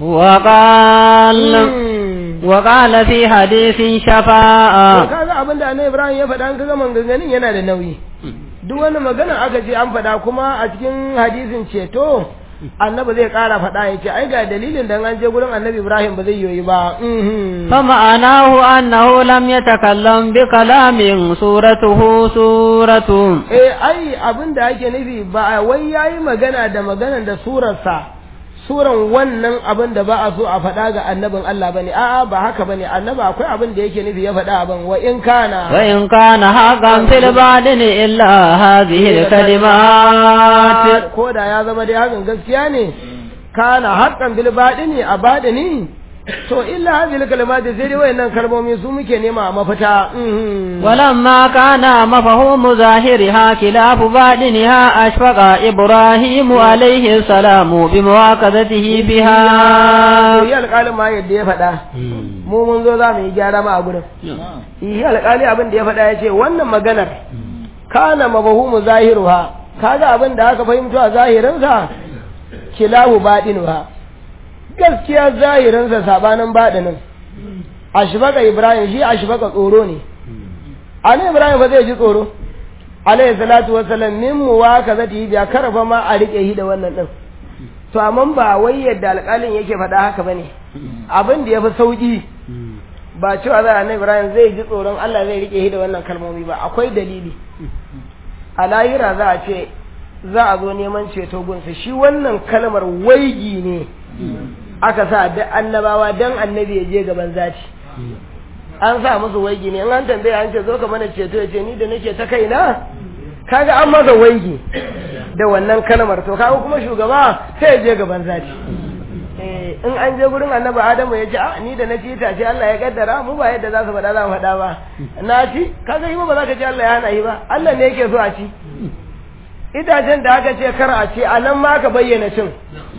وقال وقال في حديث to شفاعة kaga abin da annabi Ibrahim ya faɗa an kaga maganganun yana da nauyi duk wani magana aka ce an faɗa kuma a cikin hadisin ceto annabi zai ƙara faɗa ya ce ai ga dalilin da an je gurin annabi Ibrahim ba zai yoyi ba mhm. فمعناه أنه لم يتكلم بكلام صورته صورة eh ai abin da ake nufi ba wai yayi magana da maganan da surarsa suran wannan abin da ba a so a faɗa ga annabin Allah bane a'a ba haka bane annabi akwai abin da yake nufi ya faɗa abin wa in kana وإن كان حقا في الباطن إلا هذه الكلمات ko da ya zama dai hakan gaskiya ne kana haqqan bil badini a badini to illa hadhihi kalimati sai dai wayannan kalmomi su muke nema a mafita mhm. ولما كان مفهوم ظاهرها خلاف باطنها أشفق إبراهيم عليه السلام بمواكبته بها yi alƙalin ma yadda ya faɗa mu mun zo za mu yi gyara ma a gurin yi alƙali abin da ya faɗa ya ce wannan maganar kana mabahumu zahiruha kaga abin da aka fahimto a zahirinsa kilahu baɗinuha gaskiya zahirinsa sabanin baɗinin ashbaka ibrahim shi ashbaka tsoro ne ali ibrahim ba zai ji tsoro alayhi salatu wassalam min muwakazati biya karfa ma a rike shi da wannan din to amma ba wai yadda alƙalin yake faɗa haka bane abin da yafi sauki ba cewa za a Ibrahim zai ji tsoron Allah zai rike shi da wannan kalmomi ba akwai dalili a lahira za a ce za a zo neman ceto gunsa shi wannan kalmar waigi ne aka sa da annabawa dan annabi ya je gaban zati an sa musu waigi ne in an tambaye an ce zo ka mana ceto ya ce ni da nake ta kaina kaga an masa waigi da wannan kalmar to kaga kuma shugaba sai ya je gaban zati eh in an je gurin annabi adamu ya ce a ni da na ci ce Allah ya kaddara mu ba yadda za su faɗa za mu faɗa ba na ci kaga yi ba za ka ce Allah ya hana yi ba Allah ne yake so a ci itacen da aka ce kar a ci a nan ma ka bayyana cin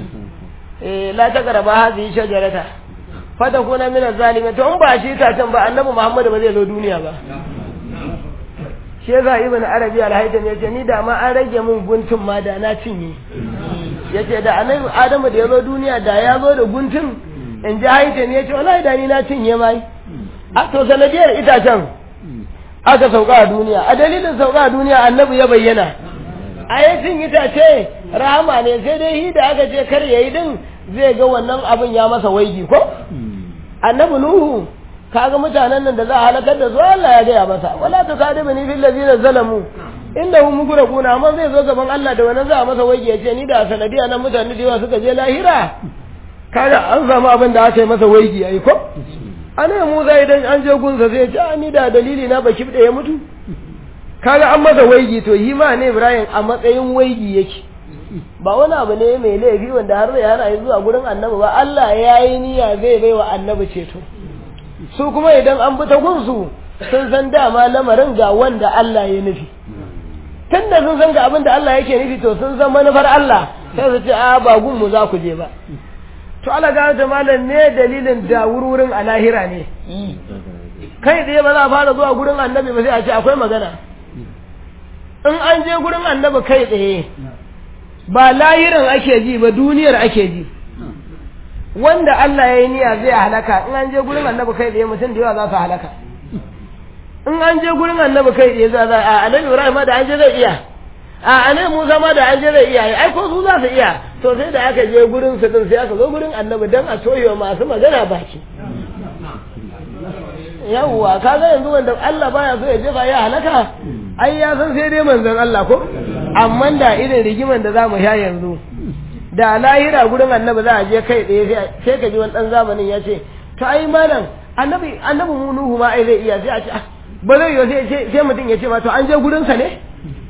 eh la ta karaba hazi shajarata fata kuna min zalimin to in ba shi itacen ba annabi Muhammad ba zai zo duniya ba shi yasa ibn arabi al-haytham yace ni da ma an rage min guntun ma da na cinye yace da annabi adamu da ya zo duniya da ya zo da guntun in ji haytham yace wallahi da ni na cinye mai a to sanadiyar itacen aka sauka a duniya a dalilin sauka a duniya annabi ya bayyana a cin itace rahama ne sai dai hi da aka ce kar yayi din zai ga wannan abin ya masa waigi ko annabi nuhu kaga mutanen nan da za a halakar da su Allah ya gaya masa wala ta sadi bani fil ladina zalamu innahum mugraquna amma zai zo gaban Allah da wannan za a masa waige ya ce ni da sanadiya nan mutane da yawa suka je lahira kaga an samu abin da aka yi masa waigi yayi ko ana Musa idan an je gunsa sai ya ce ni da dalili na baki da ya mutu kaga an masa waigi to yi ma ne Ibrahim a matsayin waigi yake ba wani abu ne mai laifi wanda har zai hana yi zuwa gurin annabi ba Allah ya yi niyya zai bai wa annabi ceto su kuma idan an bi ta gunsu sun san dama lamarin ga wanda Allah ya nufi tun da sun san ga abin da Allah yake nufi to sun san manufar Allah sai su ce a ba gun mu za ku je ba to Allah ga ta malam ne dalilin da wururin a lahira ne kai tsaye ba za a fara zuwa gurin annabi ba sai a ce akwai magana in an je gurin annabi kai tsaye ba lahirin ake ji ba duniyar ake ji wanda Allah ya yi niyya zai halaka in an je gurin annabi kai tsaye mutum da yawa za su halaka in an je gurin annabi kai tsaye za a annabi Ibrahim ma da an je zai iya a annabi Musa ma da an je zai iya ai ko su za su iya to sai da aka je gurin su din sai aka zo gurin annabi dan a toyewa masu magana baki yawwa kaga yanzu wanda Allah baya so ya jefa ya halaka ai ya san sai dai manzon Allah ko amma da irin rigiman da zamu sha yanzu da lahira gurin annabi za a je kai tsaye sai ka ji wani dan zamanin ya ce to ai malam annabi annabi mu nuhu ma ai zai iya sai a ce ba zai yi sai sai mutum ya ce ma to an je gurin sa ne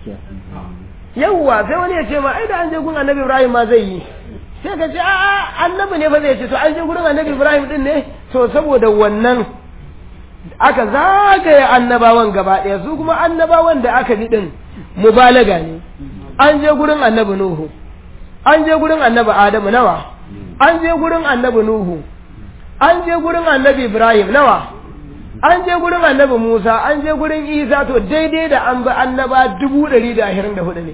yawwa sai wani ya ce ma ai da an je gurin annabi Ibrahim ma zai yi sai ka ce a'a annabi ne ba zai ce to an je gurin annabi Ibrahim din ne to saboda wannan aka zagaye annabawan gaba ɗaya su kuma annabawan da aka bi din mubalaga ne an je gurin annabi Nuhu an je gurin annabi Adamu nawa an je gurin annabi Nuhu an je gurin annabi Ibrahim nawa an je gurin annabi Musa an je gurin Isa to daidai da an bi annaba dubu ɗari da ashirin da hudu ne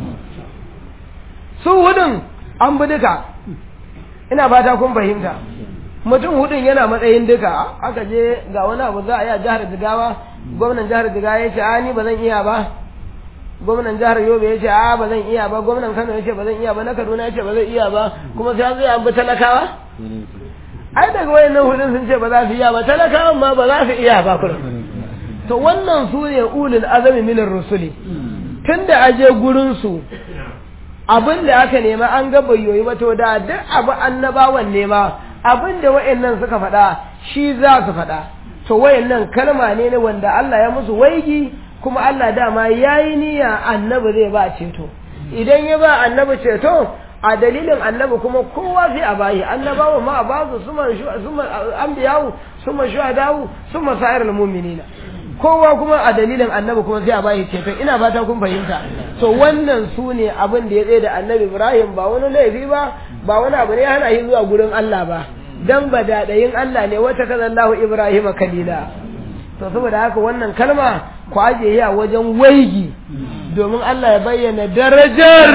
su hudun an bi duka ina fata kun fahimta mutum hudun yana matsayin duka aka je ga wani abu za a yi a jihar Jigawa gwamnan jihar Jigawa ya ce a ni ba zan iya ba gwamnan jihar Yobe ya ce a ba zan iya ba gwamnan Kano ya ce ba zan iya ba na Kaduna ya ce ba zan iya ba kuma sai an zai an bi talakawa ai daga wayannan hudun sun ce ba za su iya ba talakawan ma ba za su iya ba kuma to wannan su ne ulul azami minar rusuli tunda aje gurin su abin da aka nema an ga bayyoyi ba to da duk abu annabawan nema abin da wayannan suka faɗa shi za su faɗa to wayannan kalma ne ne wanda Allah ya musu waigi kuma Allah dama yayi niyya annabi zai ba ceto idan ya ba annabi ceto a dalilin annabi kuma kowa sai a bayi annabawa ma a ba su suma suma anbiyawu suma shuhadawu suma sa'irul mu'minina kowa kuma a dalilin annabi kuma sai a bayi ceto ina fata kun fahimta to wannan su ne abin da ya tsaye da annabi Ibrahim ba wani laifi ba ba wani abu ne ya hana shi zuwa gurin Allah ba dan ba daɗayin Allah ne wata kazallahu Ibrahim kalila to saboda haka wannan kalma ku ajiye a wajen waigi domin Allah ya bayyana darajar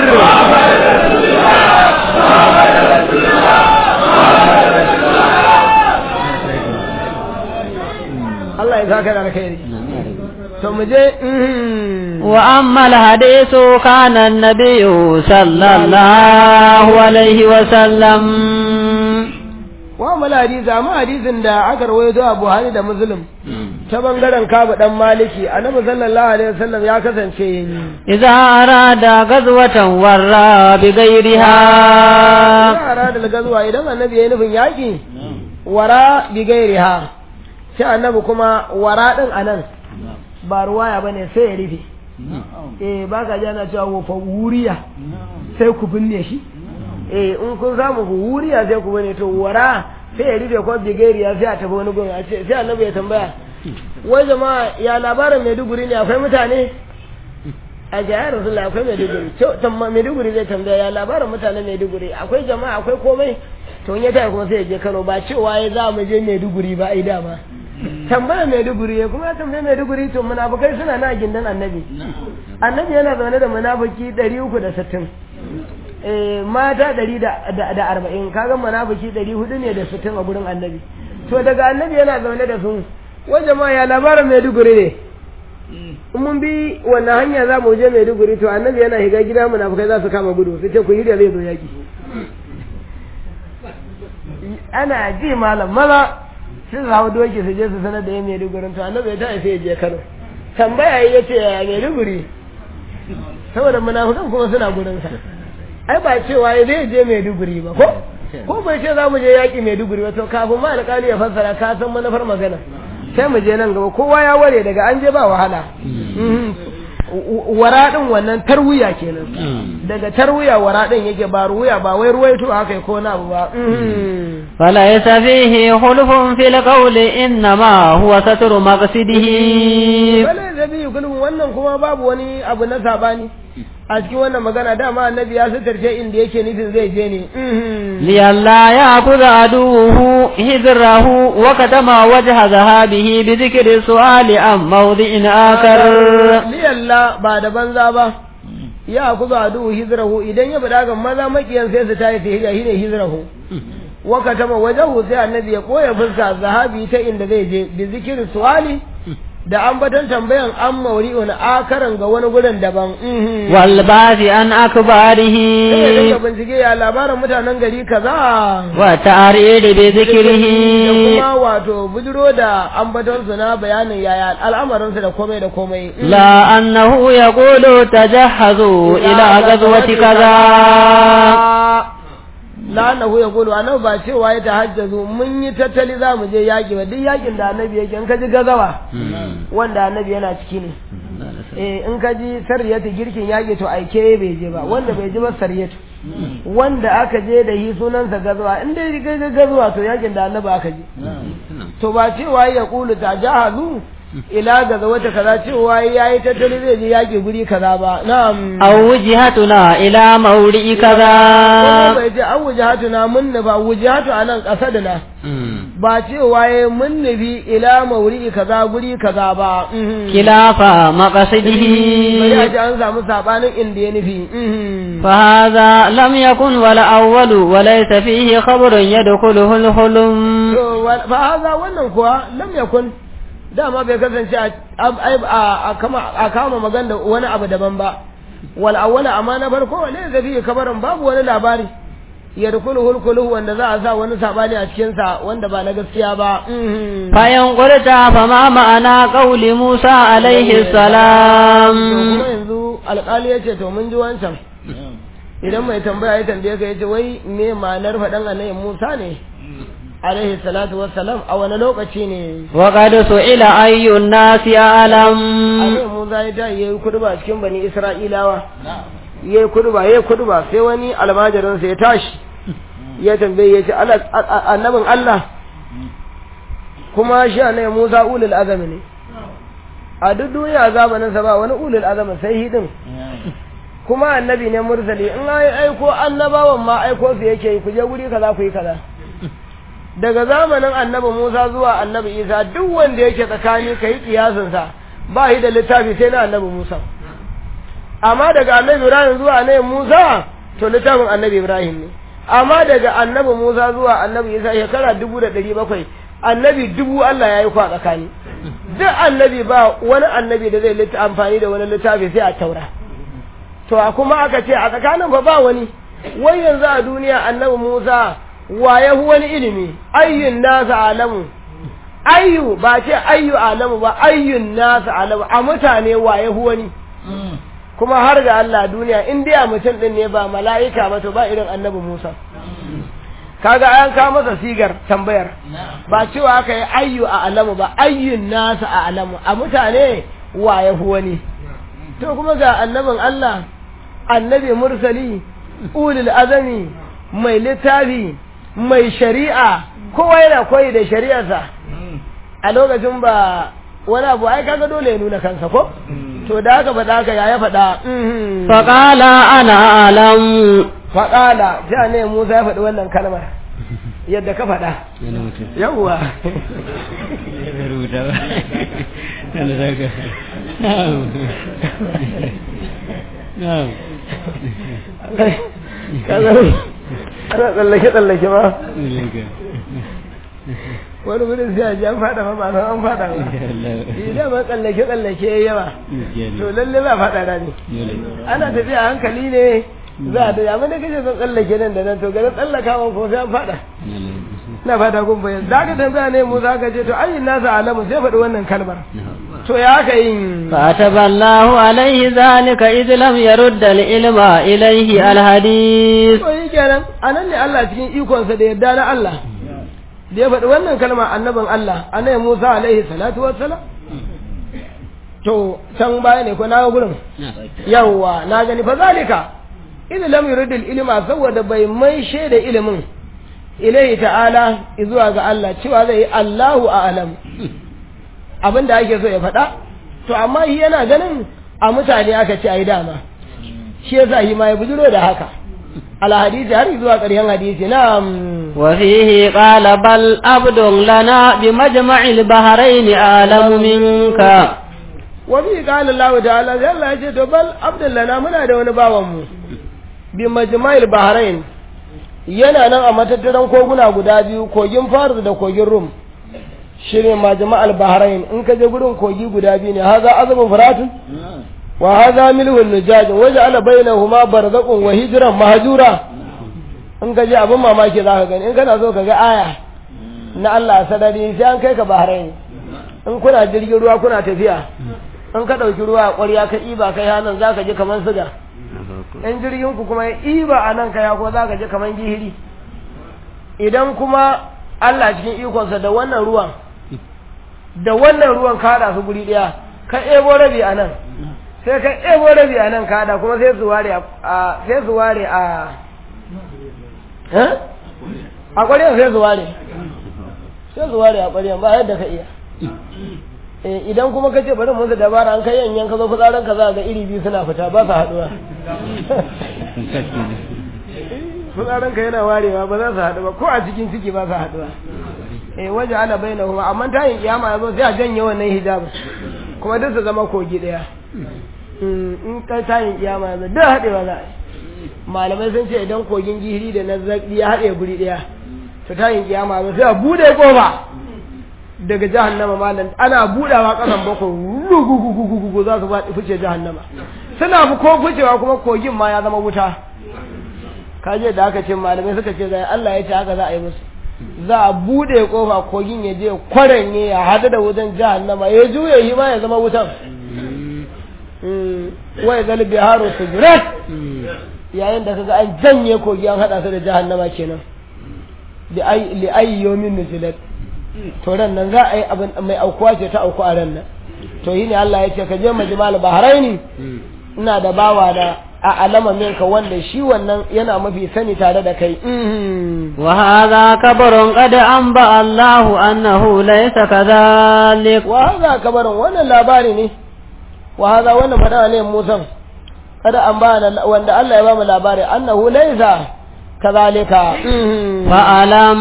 Allah ya saka da alkhairi to mu je wa amma alhadithu kana an-nabiy sallallahu alaihi wa sallam wa mal hadisi amma hadisin da aka rawaito a Buhari da Muslim ta bangaren Kabu dan Maliki annabi sallallahu alaihi wasallam ya kasance idza arada gazwatan warra bi ghairiha ya arada gazwa idan annabi yayi nufin yaki wara bi ghairiha sai annabi kuma wara din anan ba ruwaya bane sai ya rufe eh baka ji ana cewa wa wuriya sai ku binne shi eh in kun samu wuriya sai ku bane to wara sai ya rufe ko bigariya sai a tafi wani gun a ce sai annabi ya tambaya wai jama'a ya labarin Maiduguri ne akwai mutane a ga ya Rasulullah akwai Maiduguri to tamma Maiduguri zai tambaya ya labarin mutanen Maiduguri akwai jama'a akwai komai to in ya tafi kuma sai ya je Kano ba cewa ya za mu je Maiduguri ba ai dama tambaya Maiduguri ya kuma ya tambaya Maiduguri to munafukai suna na gindan annabi annabi yana zaune da munafiki 360 mata ɗari da arba'in kaga munafiki ɗari hudu ne da sittin a gurin annabi to daga annabi yana zaune da su wajen ma ya labarin maiduguri ne in mun bi wannan hanya za mu je maiduguri to annabi yana higa gida munafukai za su kama gudu su ce ku hirya zai zo yaki ana ji malam maza sun hau doki su je su sanar da ya maiduguri to annabi ya tafi sai ya je kano tambaya ya ce ya maiduguri saboda munafukan kuma suna gurinsa ai ba cewa ya zai je Maiduguri ba ko ko bai ce za mu je yaƙi Maiduguri ba to kafin ma alƙali ya fassara ka san manufar magana sai mu je nan gaba kowa ya ware daga an je ba wahala wara din wannan tarwiya kenan daga tarwiya wara din yake ba ruwiya ba wai ruwaito haka ko na abu ba فليس فيه خلف في القول إنما هو ستر مقصده wala da biyu kulun wannan kuma babu wani abu na sabani a cikin wannan magana dama annabi ya sitarce inda yake nufin zai je ne لئلا يأخذ عدوه هذره وكتم وجه ذهابه بذكر السؤال عن موضع آخر liyalla ba da banza ba ya kuzo adu hizrahu idan ya bada ga maza makiyan sai su tayi hijira shine hizrahu wa katama wajahu sai annabi ya koya fuska zahabi ta inda zai je bi zikiri suwali da ambaton tambayan an mauri'un akaran ga wani gurin daban mhm. والبعث عن sai ya أكباره dinga bincike ya labarin mutanen gari kaza والتعريض da بذكره kuma wato bujiro da ambatonsu na bayanin yaya al'amarinsu da komai da komai لا أنه يقول تجهزوا إلى غزوة كذا la'annahu ya gudu annabi ba cewa ya tahajjazu mun yi tattali za mu je yaƙi ba duk yaƙin da annabi yake in ka ji gazawa wanda annabi yana ciki ne eh in ka ji sariyatu girkin yaƙi to aike bai je ba wanda bai ji ba sariyatu wanda aka je da yi sunansa gazawa in dai ga gazawa to yaƙin da annabi aka je to ba cewa ya kulu ta jahazu ila gazawata kaza cewa yayi tattali zai je yaƙi guri kaza ba na'am أو وجهتنا إلى موضع Wannan كذا bai ce an wujahatuna mun nufa wujahatu a nan ƙasa da na ba cewa ya mun nufi ila mauri kaza guri kaza ba mhm. خلاف bari a مقصده ce an samu sabanin inda ya nufi mhm. فهذا لم يكن ولا أول وليس فيه خبر يدخله الحلم to wa- fa haza wannan kuwa lam yakun dama bai kasance a a- a a kama a kama magana da wani abu daban ba wal awwala amma na farko ne zafi kabarin babu wani labari ya rukulu hulkulu wanda za a sa wani sabani a cikin sa wanda ba na gaskiya ba mhm. فإن قلت فما معنى قول موسى عليه To السلام kuma yanzu alƙali ya ce to mun ji wancan idan mai tambaya ya tambaye ka ya ce wai me ma'anar faɗan annabi Musa ne alaihi salatu wassalam a wani lokaci ne وقد سئل أي الناس أعلم annabi Musa ya ta yayi kuduba cikin bani Isra'ilawa yayi kuduba yayi kuduba sai wani almajirin sa ya tashi ya tambaye ya ce "Allah- a- a- annabin Allah kuma shi annabi Musa ulul azami ne a duk duniya zamanin sa ba wani ulul azami sai hidin kuma annabi ne mursali in ai aiko annabawan ma aiko su yake yi ku je guri kaza ku yi kaza daga zamanin annabi Musa zuwa annabi Isa duk wanda yake tsakani kai kiyasin sa ba shi da littafi sai na annabi Musa amma daga annabi Ibrahim zuwa annabi Musa to littafin annabi Ibrahim ne amma daga annabi Musa zuwa annabi Isa shekara dubu da ɗari bakwai annabi dubu Allah ya yi kwa tsakani duk annabi ba wani annabi da zai litta amfani da wani littafi sai a taura to a kuma aka ce a tsakanin fa ba wani wai yanzu a duniya annabi Musa wa ya hu wani ilimi ayyun nasa alamu ayyu ba ce ayyu alamu ba ayyun nasa alamu a mutane wa ya hu wani kuma har ga Allah duniya in dai a mutum din ne ba mala'ika ba to ba irin annabi Musa kaga an ka masa sigar tambayar ba cewa aka yi ayyu a alamu ba ayyun nasa a alamu a mutane wa ya hu wani to kuma ga annabin Allah annabi mursali ulul azami mai littafi mai shari'a kowa yana koyi da shari'arsa a lokacin ba wani abu ai kaga dole ya nuna kansa ko to da haka faɗa haka ya ya faɗa mhm. فقال أنا أعلم faƙala ja ne Musa ya faɗi wannan kalmar yadda ka faɗa yawwa ana tsallake tsallake ba wani gudun sai a ji an faɗa ma ba san an faɗa ba idan ma tsallake tsallake ya yawa to lalle za a faɗa rani ana tafiya a hankali ne za a tafi amma da kace zan tsallake nan da nan to garin tsallakawa ko sai an faɗa na fata kun bayan za ka tambaya ne mu za ka ce to ayin nasa alamu sai faɗi wannan kalmar to ya haka yin فأتب الله عليه ذلك إذ لم يرد العلم إليه الحديث to yi kenan a nan ne Allah cikin ikonsa da yarda na Allah da ya faɗi wannan kalma annabin Allah annabi Musa alaihi salatu wassalam to can baya ne ko na ga gurin yawwa na gani fa zalika idan lam yuridil ilma saboda bai mai shaida ilimin ilaihi ta'ala zuwa ga Allah cewa zai yi Allahu a'lam abin da ake so ya faɗa to amma shi yana ganin a mutane aka ce ai dama shi yasa shi ma ya bujiro da haka al hadisi har zuwa ƙarshen hadisi na'am وفيه قال بل عبد لنا بمجمع البحرين أعلم منك wa bi qala Allah ta'ala sai Allah ya ce to bal abdullana muna da wani bawan mu bi majma'il bahrain yana nan a matattaran koguna guda biyu kogin Faris da kogin Rum shine majma'al bahrain in ka je gurin kogi guda biyu ne haza azabun furatun wa haza milhun nujaj waja'ala bainahuma barzaqun wa hijran mahjura in ka je abin mamaki za ka gani in kana so ka ga aya na Allah a sadari sai an kai ka bahrain in kuna jirgin ruwa kuna tafiya in ka ɗauki ruwa a ƙwarya ka ɗiba kai hannun za ka ji kamar siga in jirgin ku kuma ya ɗiba a nan kaya ko za ka ji kamar gihiri idan kuma Allah cikin ikonsa da wannan ruwan da wannan ruwan ka haɗa su guri ɗaya ka ɗebo rabi a nan sai ka ɗebo rabi a nan ka haɗa kuma sai su ware a sai su ware a a ƙwaryan sai su ware sai su ware a ƙwaryan ba yadda ka iya idan kuma ka ce bari musu dabara an kai yanyan ka zo fitsarin ka za ga iri biyu suna fita ba su haɗuwa fitsarin ka yana warewa ba za su haɗu ba ko a cikin ciki ba su haɗuwa eh waje ana bayyana kuma amma tayin kiyama ya zo sai a janye wannan hijabin kuma duk su zama kogi ɗaya in kai tayin kiyama ya zo duk haɗewa za a yi malamai sun ce idan kogin gihiri da na zaƙi ya haɗe guri ɗaya to tayin kiyama ya zo sai a buɗe ƙofa daga jahannama malam ana budawa kasan bako rugugugugugu za su faɗi fice jahannama suna fi ko ficewa kuma kogin ma ya zama wuta kaje da aka ce malamai suka ce zai Allah ya ce haka za a yi musu za a bude kofa kogin ya je kwaranye ya hadu da wutan jahannama ya juya shi ma ya zama wutan wai zal biharu sujrat yayin da kaga an janye kogi an hada su da jahannama kenan li ayyomin nuzilat to ran nan za a yi abin mai aukuwa ce ta auku a ran nan to yi ne Allah ya ce ka je majmal bahraini ina da bawa da a alama minka wanda shi wannan yana mafi sani tare da kai wa hadha kabarun qad anba Allah annahu laysa kadhalik wa hadha kabarun wannan labari ne wa hadha wannan fada ne Musa kada an ba wanda Allah ya ba mu labari annahu laysa kadhalika فألم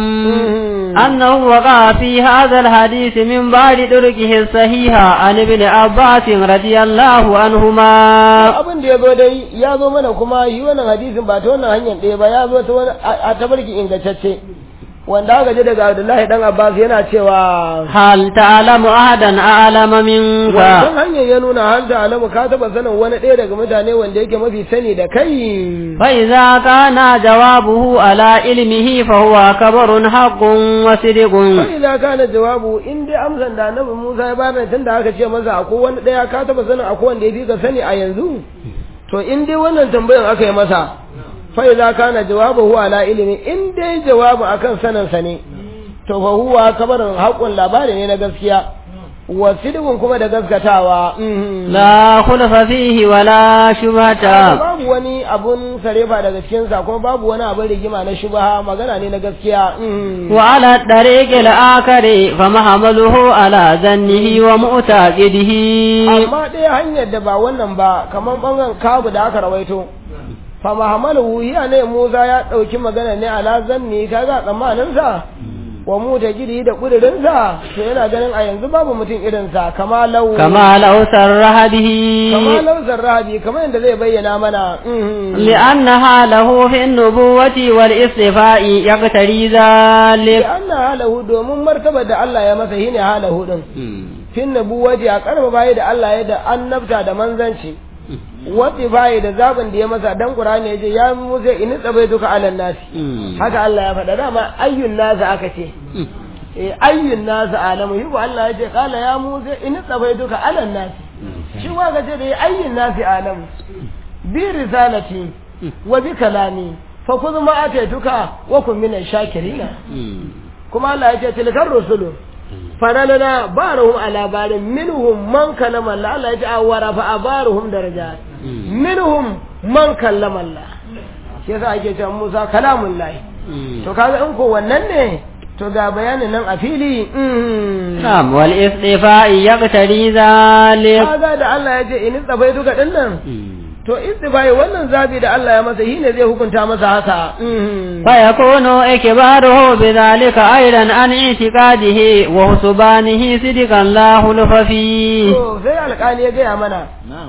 أنه وقع في هذا الحديث من بعد طرقه الصحيحة عن ابن عباس رضي الله عنهما abin da ya zo dai ya zo mana kuma yi wannan hadisin ba ta wannan hanyar ɗaya ba ya zo ta wani a tabarki ingantacce wanda aka ji daga Abdullahi dan Abbas yana cewa hal ta'lamu ahadan a'lama minka wannan hanyar ya nuna hal ta'lamu ka taba sanin wani ɗaya daga mutane wanda yake mafi sani da kai fa idza kana jawabuhu ala ilmihi fa huwa kabarun haqqun wa sidqun fa idza kana jawabu in dai amsan da Annabi Musa ya bada tun da aka ce masa akwai wani ɗaya ka taba sanin akwai wanda ya fi ka sani a yanzu to in dai wannan tambayan aka yi masa فإذا كان جوابه على علم إن دي جواب أكن سنن سني to fa huwa kabarin haƙun labari ne na gaskiya wa sidqun kuma da gaskatawa la khulafa fihi wala shubhata babu wani abun sarefa daga cikin sa kuma babu wani abun rigima na shubha magana ne na gaskiya wa ala tariqi al-akari fa mahamaluhu ala zannihi wa mu'taqidihi amma dai hanyar da ba wannan ba kaman bangan kabu da aka rawaito fa mahamaluhu ya ne Musa ya dauki magana ne ala zanni kaga tsammanin sa wa mu da gidi da kudirinsa to yana ganin a yanzu babu mutum irinsa kama lau kama lau sarraha bihi kama lau sarraha bihi kamar yadda zai bayyana mana li'anna halahu fi nubuwati wal istifa'i yaqtari zalik li'anna halahu domin martaba da Allah ya masa shine halahu din fi nubuwati a karba bayi da Allah ya da annabta da manzanci wati bayi da zaɓin da ya masa dan Qur'ani ya ce ya Musa in tsabai duka alan nasi haka Allah ya faɗa dama ayyun nasi aka ce eh ayyun nasi alamu yi Allah ya ce kala ya Musa in tsabai duka alan nasi shi wa ga ce da ayyun nasi alamu bi risalati wa bi kalami fa khudh ma ataituka wa kun min shakirina kuma Allah ya ce tilkar rusulu faralana baruhum ala barin minhum man kalama Allah Allah ya ce awara fa abaruhum darajat minhum man kallama Allah shi yasa ake cewa Musa kalamun lahi to kaga in ko wannan ne to ga bayanin nan a fili Na'am wal istifa'i yaqtari zalik kaga da Allah ya ce in tsafai duka din nan to istifai wannan zabi da Allah ya masa shine zai hukunta masa haka fa yakunu ikbaruhu bidhalika aidan an i'tiqadihi wa husbanihi sidqan la hulfa fi to sai alƙali ya gaya mana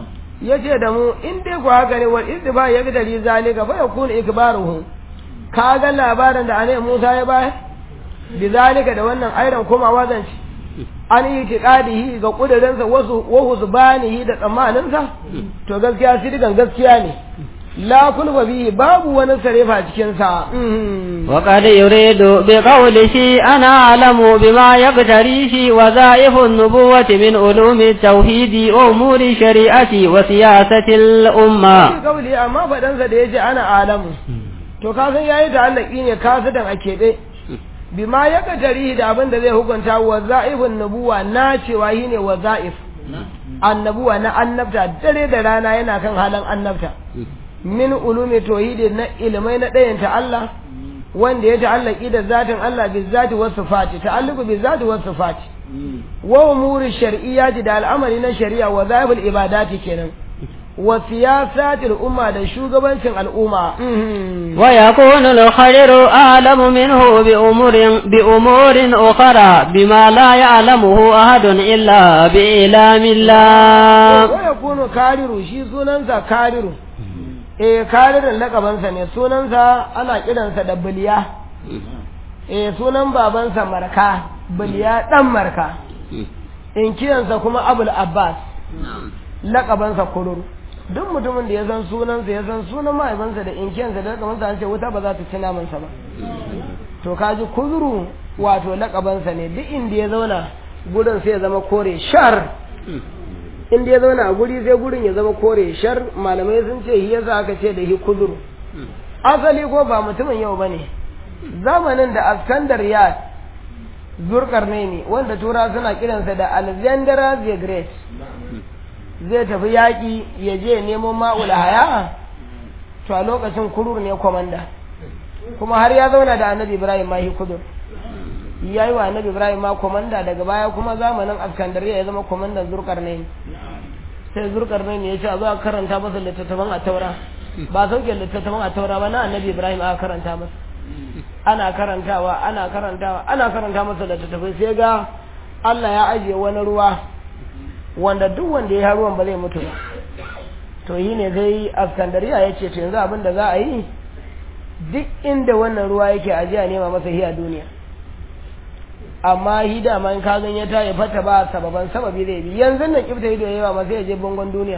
ya ce da mu in dai ku haka ne wal istifa ya gidari zalika fa yakunu ikbaruhu ka ga labarin da anai Musa ya bayar bi zalika da wannan airan komawa zance an yi tiƙadihi ga ƙudurinsa wasu wahu zubanihi da tsammaninsa to gaskiya sidigan gaskiya ne la kulba bihi babu wani sarefa cikinsa وقد يريد بقوله أنا أعلم بما يقتريه وظائف النبوة من علوم التوحيد وأمور الشريعة وسياسة الأمة kauli amma faɗansa da ya ce ana alamu to ka san yayi da Allah ne kasidan a keɓe bima ya tarihi da abin da zai hukunta wa za'ifun nubuwa na cewa shi ne wa za'if annabuwa na annabta dare da rana yana kan halin annabta min ulumi tauhidi na ilimai na ɗayanta Allah wanda ya ta'allaki da zatin Allah bi zati wasu sifati ta'alluqu bi zati wasu sifati wa umuri shar'iyyati da al'amari na shari'a wa zahibul ibadati kenan wa siyasatil umma da shugabancin al'umma ويكون الخير أعلم منه بأمور, بأمور أخرى بما لا يعلمه أحد إلا بإعلام الله wa yakunu kariru shi sunansa kariru eh karirin lakabansa ne sunansa ana kiransa da biliya eh sunan babansa marka biliya dan marka in kiyansa kuma abul abbas lakabansa kururu duk mutumin da ya san sunansa ya san sunan mahaifansa da inkiyansa da lakabansa an ce wuta ba za ta ci namansa ba to kaji kuzuru wato lakabansa ne duk inda ya zauna gurin sai ya zama kore shar inda ya zauna a guri sai gurin ya zama kore shar malamai sun ce shi yasa aka ce da shi kuzuru asali ko ba mutumin yau bane zamanin da askandar ya zurkar ne wanda tura suna kiransa da alexander the great zai tafi yaƙi ya je nemo ma'ul haya to a lokacin kurur ne kwamanda kuma har ya zauna da annabi ibrahim ma kudur ya yi wa annabi ibrahim ma kwamanda daga baya kuma zamanin askandariya ya zama kwamandan zurkar ne sai zurkar ne ya ce a zo a karanta masa littattafan a taura ba sauke littattafan a taura ba na annabi ibrahim aka karanta masa ana karantawa ana karantawa ana karanta masa littattafai sai ga allah ya ajiye wani ruwa wanda duk wanda ya ruwan ba zai mutu ba to yi ne zai askandariya ya ce to yanzu abin da za a yi duk inda wannan ruwa yake ajiya nema masa hiya duniya amma hi dama in ka gan ya ta ya fata ba sababan sababi zai bi yanzu nan kifta ido yawa ma sai ya je bangon duniya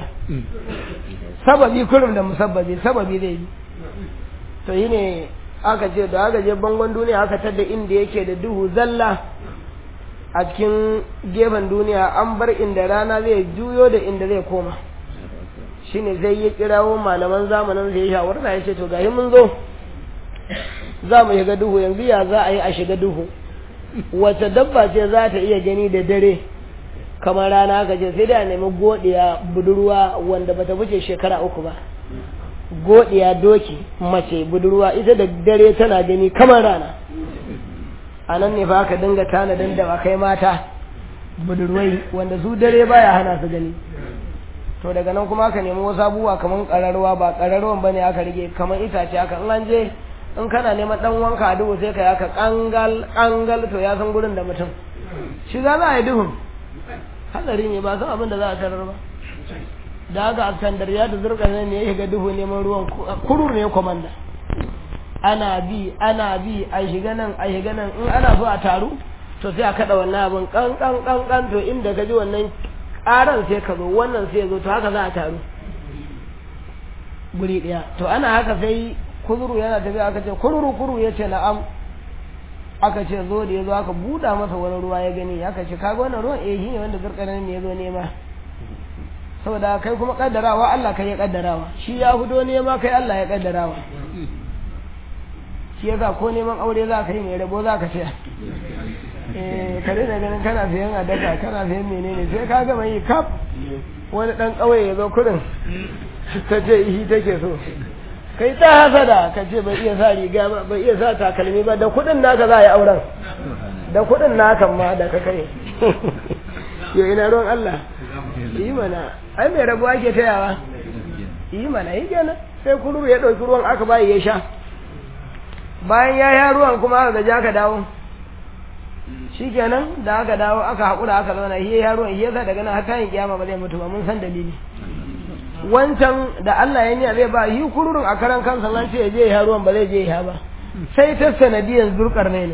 sababi kurum da musabbabi sababi zai bi to yi ne aka ce da aka je bangon duniya aka tadda inda yake da duhu zalla a cikin gefen duniya an bar inda rana zai juyo da inda zai koma shine zai ya kirawo malaman zamanin zai shawarta ya ce to gahi mun zo za mu shiga duhu yanzu ya za a yi a shiga duhu wace dabba ce za ta iya gani da dare kamar rana ka ce sai da nemi godiya budurwa wanda bata wuce shekara uku ba godiya doki mace budurwa ita da dare tana gani kamar rana a nan ne fa ka dinga tanadin da ba kai mata budurwai wanda su dare baya hana su gani to daga nan kuma aka nemi wasu abubuwa kamar kararwa ba kararwan bane aka rige kamar itace aka in an je in kana neman dan wanka a duhu sai ka aka kangal kangal to ya san gurin da mutum shi za a yi duhun hadari ne ba san abin da za a tarar ba da haka askandar ya da zurkar ne ya shiga duhu neman ruwan kurur ne komanda ana bi ana bi a shiga nan a shiga nan in ana so a taru to sai a kada wannan abin kan kan kan kan to inda ka ji wannan karan sai ka zo wannan sai ya zo to haka za a taru guri daya to ana haka sai kuzuru yana tafiya aka ce kururu kuru ya ce na'am aka ce zo da ya zo aka buɗa masa wani ruwa ya gani aka ce kaga wannan ruwan eh shi ne wanda zurkanin ne ya zo nema saboda kai kuma kaddarawa Allah kai ya kaddarawa shi ya hudo nema kai Allah ya kaddarawa shi yasa ko neman aure za ka yi mai rabo za ka siya eh ka daina ganin kana sayan adaka kana sayan menene sai ka gama yi kaf wani dan kauye ya zo kurin ta ce ihi take so kai ta hasada ka ce bai iya sa riga ba bai iya sa takalmi ba da kudin naka za a yi auren da kudin naka ma da ka kai yo ina ruwan Allah yi mana ai mai rabo ake tayawa yi mana yi kenan sai kururu ya ɗauki ruwan aka bayi ya sha bayan ya ya ruwan kuma aka gaji aka dawo shi kenan da aka dawo aka haƙura aka zauna hiya ya ruwan hiya daga nan har tayin kiyama ba zai mutu ba mun san dalili wancan da Allah ya niya zai ba yi kururun a karan kansa nan ce ya je ya ruwan ba zai je ya ba sai ta sanadiyan zurkar ne ne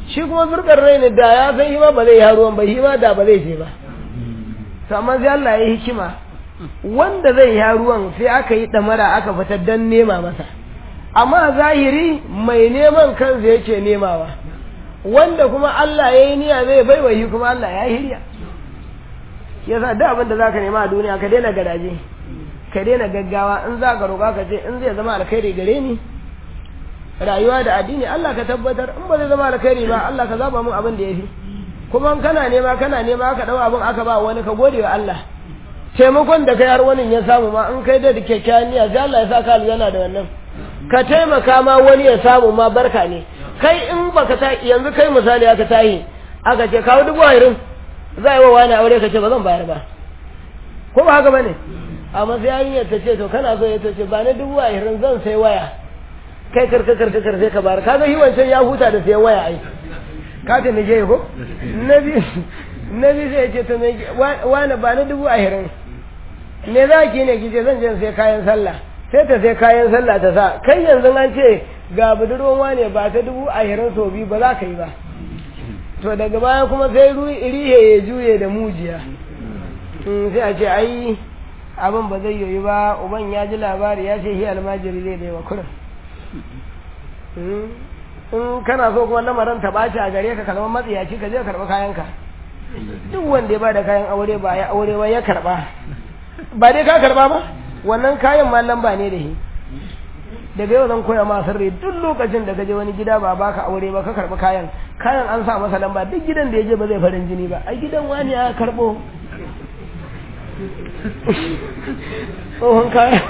shi kuma zurkar rai ne da ya san hima ba zai yi ruwan ba hima da ba zai je ba to amma sai Allah ya yi hikima wanda zai yi ruwan sai aka yi damara aka fitar dan nema masa amma zahiri mai neman kansa yake nemawa wanda kuma Allah ya yi niyya zai bai wa kuma Allah ya yi hiriya yasa duk abin da zaka nema a duniya ka daina garaje ka daina gaggawa in za ka roƙa ka ce in zai zama alkhairi gare ni rayuwa da addini Allah ka tabbatar in ba zai zama alkhairi ba Allah ka zaba mun abin da yafi kuma in kana nema kana nema aka dau abin aka ba wani ka gode wa Allah taimakon da kai har wani ya samu ma in kai da kyakkyawan niyya sai Allah ya sa ka aljanna da wannan ka taimaka ma wani ya samu ma barka ne kai in baka ta yanzu kai misali aka tahi aka ce kawo dubu ashirin za yi wa wani aure ka ce ba zan bayar ba ko ba haka bane amma sai yarinyar ta ce to kana so ya ta ce ba na dubu ashirin zan sai waya kai karka karka karka ka bayar kaga shi wancan ya huta da sayan waya ai ka ta nije ko nabi nabi sai ce to me wani ba na dubu ashirin me za ki ne kice zan je sai kayan sallah sai ta sai kayan sallah ta sa kai yanzu an ce ga budurwan wane ba ta dubu ashirin so biyu ba za ka yi ba to daga baya kuma sai rihe ya juye da mujiya sai a ce ai abin ba zai yoyi ba uban ya ji labari ya ce hi almajiri zai bai wa kurin in kana so kuma lamarin ta ɓaci a gare ka ka zama matsiyaci ka je ka karɓi kayanka duk wanda ya ba da kayan aure ba ya aure ba ya karɓa ba dai ka karɓa ba wannan kayan ma lamba ne da shi daga yau zan koya ma sirri duk lokacin da gaje wani gida ba baka aure ba ka karbi kayan kayan an sa masa lamba duk gidan da ya je ba zai farin jini ba ai gidan wani ya karbo tsohon kaya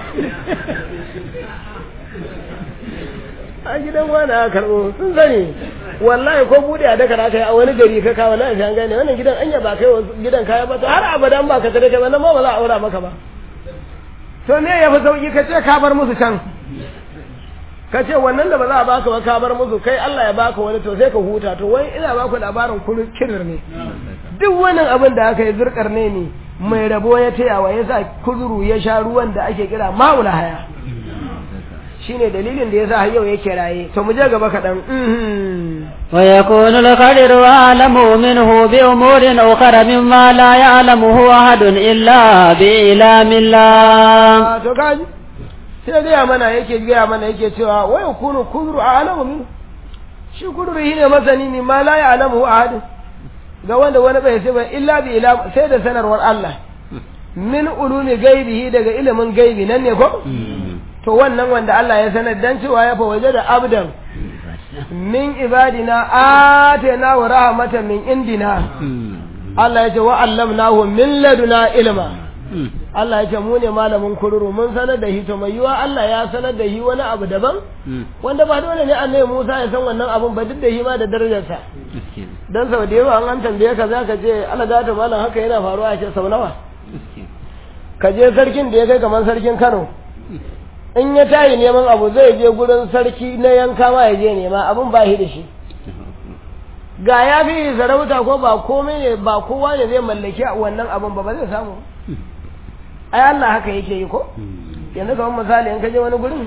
a gidan wani ya karbo sun sani wallahi ko bude a daka aka yi a wani gari ka kawo na an gane wannan gidan anya ba kai gidan kaya ba to har abadan ba ka tare ka ba nan ma ba za a aura maka ba to ne ya fi sauki ka ce ka bar musu can ka ce wannan da ba za a baka ba ka bar musu kai Allah ya baka wani to sai ka huta to wai ina baku labarin kullun kirir ne duk wannan abin da aka yi zurkar ne ne mai rabo ya taya wa yasa kuzuru ya sha ruwan da ake kira maula haya shine dalilin da yasa har yau yake raye to mu je gaba kaɗan wa yakunu al-qadiru alamu minhu bi umurin ukhra mimma la ya'lamuhu ahadun illa bi ilamillah to kaji sai gaya mana yake gaya mana yake cewa wai kunu kudru a alamu min shi kudru shine masani ne ma la ya'lamu ahad ga wanda wani bai sai ba illa bi ila sai da sanarwar Allah min ulumi gaibihi daga ilimin gaibi nan ne ko to wannan wanda Allah ya sanar dan cewa ya fa waje da abdan min ibadina atana wa rahmatan min indina Allah ya ce wa allamnahu min laduna ilma Allah ya ce mu ne malamin kururu mun sanar da shi to mai yiwa Allah ya sanar da shi wani abu daban wanda ba dole ne annabi Musa ya san wannan abun ba duk da shi ma da darajarsa dan sau da yawa an tambaye ka zaka ce Allah ga ta malam haka yana faruwa a ce sau nawa ka je sarkin da ya kai kamar sarkin Kano in ya tayi neman abu zai je gurin sarki na yanka ma ya je nema abun ba shi da shi ga ya fi sarauta ko ba komai ne ba kowa ne zai mallaki wannan abun ba ba zai samu ai Allah haka yake yi ko yanzu kamar misali in ka je wani gurin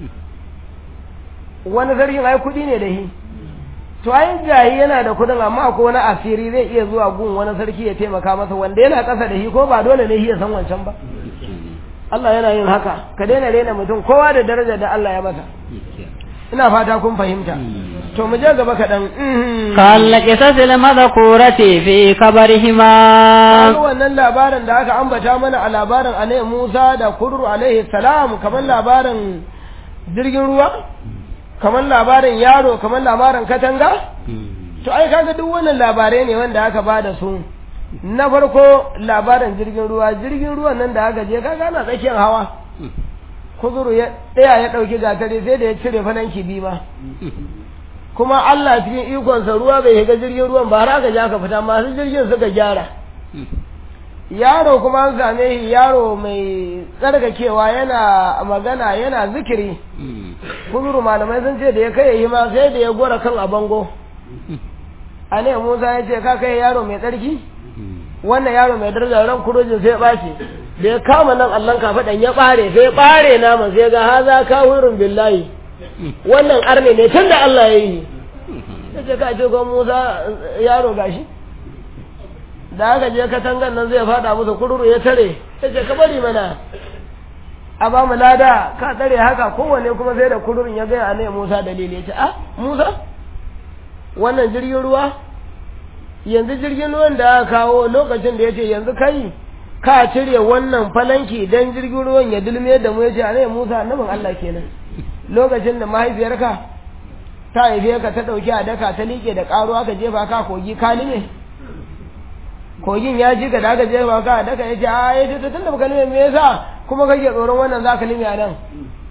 wani sarkin ai kudi ne da shi to ai gayi yana da kudin amma ko wani asiri zai iya zuwa gun wani sarki ya taimaka masa wanda yana kasa da shi ko ba dole ne shi ya san wancan ba Allah yana yin haka ka daina rena mutum kowa da darajar da Allah ya masa ina fata kun fahimta to mu je gaba kaɗan kalla kisasil madhkurati fi kabarihima wannan labarin da aka ambata mana a labarin annabi Musa da Kurru alaihi salam kamar labarin jirgin ruwa kamar labarin yaro kamar labarin katanga to ai kaga duk wannan labarai ne wanda aka bada su na farko labarin jirgin ruwa jirgin ruwan nan da aka je kaga ana tsakiyar hawa kuzuru ya ɗaya ya ɗauki gatari sai da ya cire fananki bi ma kuma Allah cikin ikonsa ruwa bai shiga jirgin ruwan ba har aka ja ka fita masu jirgin suka gyara yaro kuma an same shi yaro mai tsarkakewa yana magana yana zikiri kuzuru malamai sun ce da ya kai yi ma sai da ya gora kan a bango a ne musa ya ce ka kai yaro mai tsarki wannan yaro mai daraja ran kurojin sai ɓace da ya kama nan allon kafaɗan ya ɓare sai ya ɓare naman sai ga haza kawurin billahi wannan arne ne tun da Allah ya yi ya ce ka ce ko musa yaro gashi da aka je katangan nan zai fada musu kururu ya tare ya ce ka bari mana a ba mu lada ka tsare haka kowanne kuma sai da kururin ya gaya ne musa dalili ya ce a musa wannan jirgin ruwa yanzu jirgin ruwan da aka kawo lokacin da ya ce yanzu kai ka cire wannan falanki don jirgin ruwan ya dulme da mu ya ce a ne musa annabin allah kenan lokacin da mahaifiyarka ta haife ka ta ɗauki a daka ta liƙe da ƙaro aka jefa ka kogi ka lime kogin ya ji ka da aka jefa ka a daka ya ce a ya ce tun da baka lime me yasa kuma kake tsoron wannan za ka lime a nan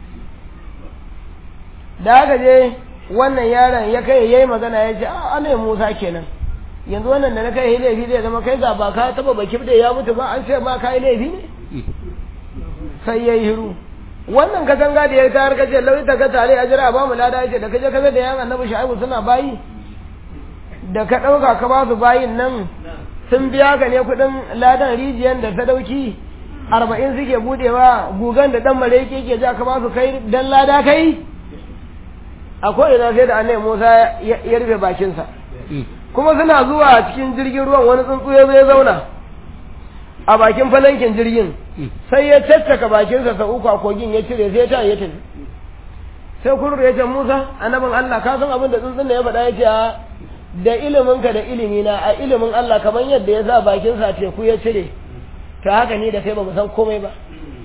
da aka je wannan yaron ya kai yayi magana ya ce a ana musa kenan yanzu wannan da na kai laifi zai zama kai ga ba ka taba baki da ya mutu ba an ce ma kai laifi ne sai yayi hiru wannan katanga da ya tayar kace lauyi ta ka tare a jira ba mu lada yace da kaje kaza da yan annabi shaibu suna bayi da ka dauka ka ba su bayin nan sun biya ka ne kudin ladan rijiyan da ta dauki arba'in suke budewa gugan da dan mareke ke ja ka ba su kai dan lada kai akwai ina sai da annabi Musa ya rufe bakinsa kuma suna zuwa cikin jirgin ruwan wani tsuntsu ya zai zauna a bakin falankin jirgin sai ya tattaka bakinsa sau uku a kogin ya cire sai ta ya tafi sai kurur ya ce Musa annabin Allah ka san abin da tsuntsun da ya faɗa ya ce da iliminka da ilimina a ilimin Allah kamar yadda ya sa bakinsa teku ya cire ta haka ni da kai ba mu san komai ba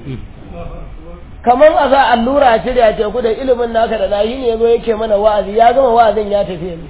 kamar a sa allura a cire a teku da ilimin naka da nahi ne ya zo yake mana wa'azi ya gama wa'azin ya tafi yanzu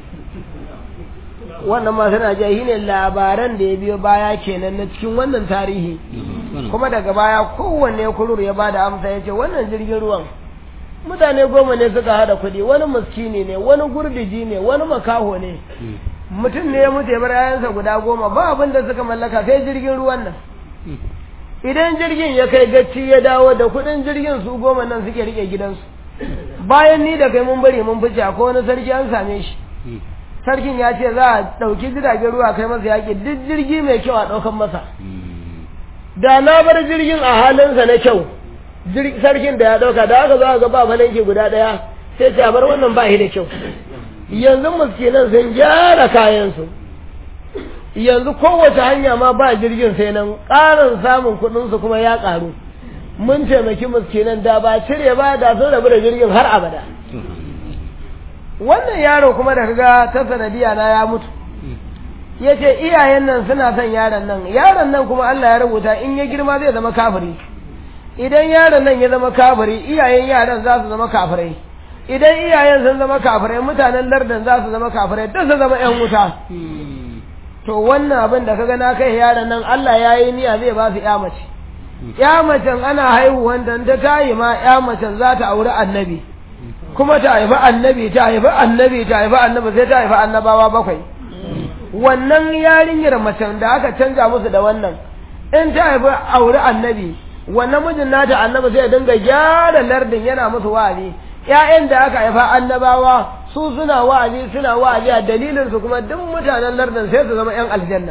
wannan ma suna ji ne labaran da ya biyo baya kenan na cikin wannan tarihi kuma daga baya kowanne kurur ya bada amsa ya ce wannan jirgin ruwan mutane goma ne suka hada kuɗi wani muskini ne wani gurdiji ne wani makaho ne mutum ne ya mutu ya bar yayansa guda goma ba abin da suka mallaka sai jirgin ruwan nan idan jirgin ya kai gacci ya dawo da kuɗin jirgin su goma nan suke rike gidansu bayan ni da kai mun bari mun fice ko wani sarki an same shi sarkin ya ce za a ɗauki jiragen ruwa kai masa yaƙi duk jirgi mai kyau a ɗaukan masa da na bar jirgin a halinsa na kyau sarkin da ya ɗauka da aka zo ga ba falanki guda ɗaya sai ce a bar wannan ba shi da kyau yanzu muskinan sun gyara kayansu yanzu kowace hanya ma ba jirgin sai nan ƙarin samun kuɗinsu kuma ya ƙaru mun taimaki muskinan da ba cire ba da sun rabu da jirgin har abada wannan yaro kuma da kaga ta sanadiya na ya mutu ya ce iyayen nan suna son yaron nan yaron nan kuma Allah ya rubuta in ya girma zai zama kafiri idan yaron nan ya zama kafiri iyayen yaran za su zama kafirai idan iyayen sun zama kafirai mutanen lardin za su zama kafirai duk su zama yan wuta to wannan abin da kaga na kai yaron nan Allah ya yi niyya zai ba su ya mace ya macen ana haihuwan dan ta tayi ma ya macen za ta auri annabi kuma ta haifi annabi ta haifi annabi ta haifi annabi sai ta haifi annabawa bakwai wannan yarinyar macen da aka canja musu da wannan in ta haifi auri annabi wannan mijin nata annabi sai ya dinga gyara lardin yana musu wa'azi ƴaƴan da aka haifa annabawa su suna wa'azi suna wa'azi a dalilin su kuma duk mutanen lardin sai su zama ƴan aljanna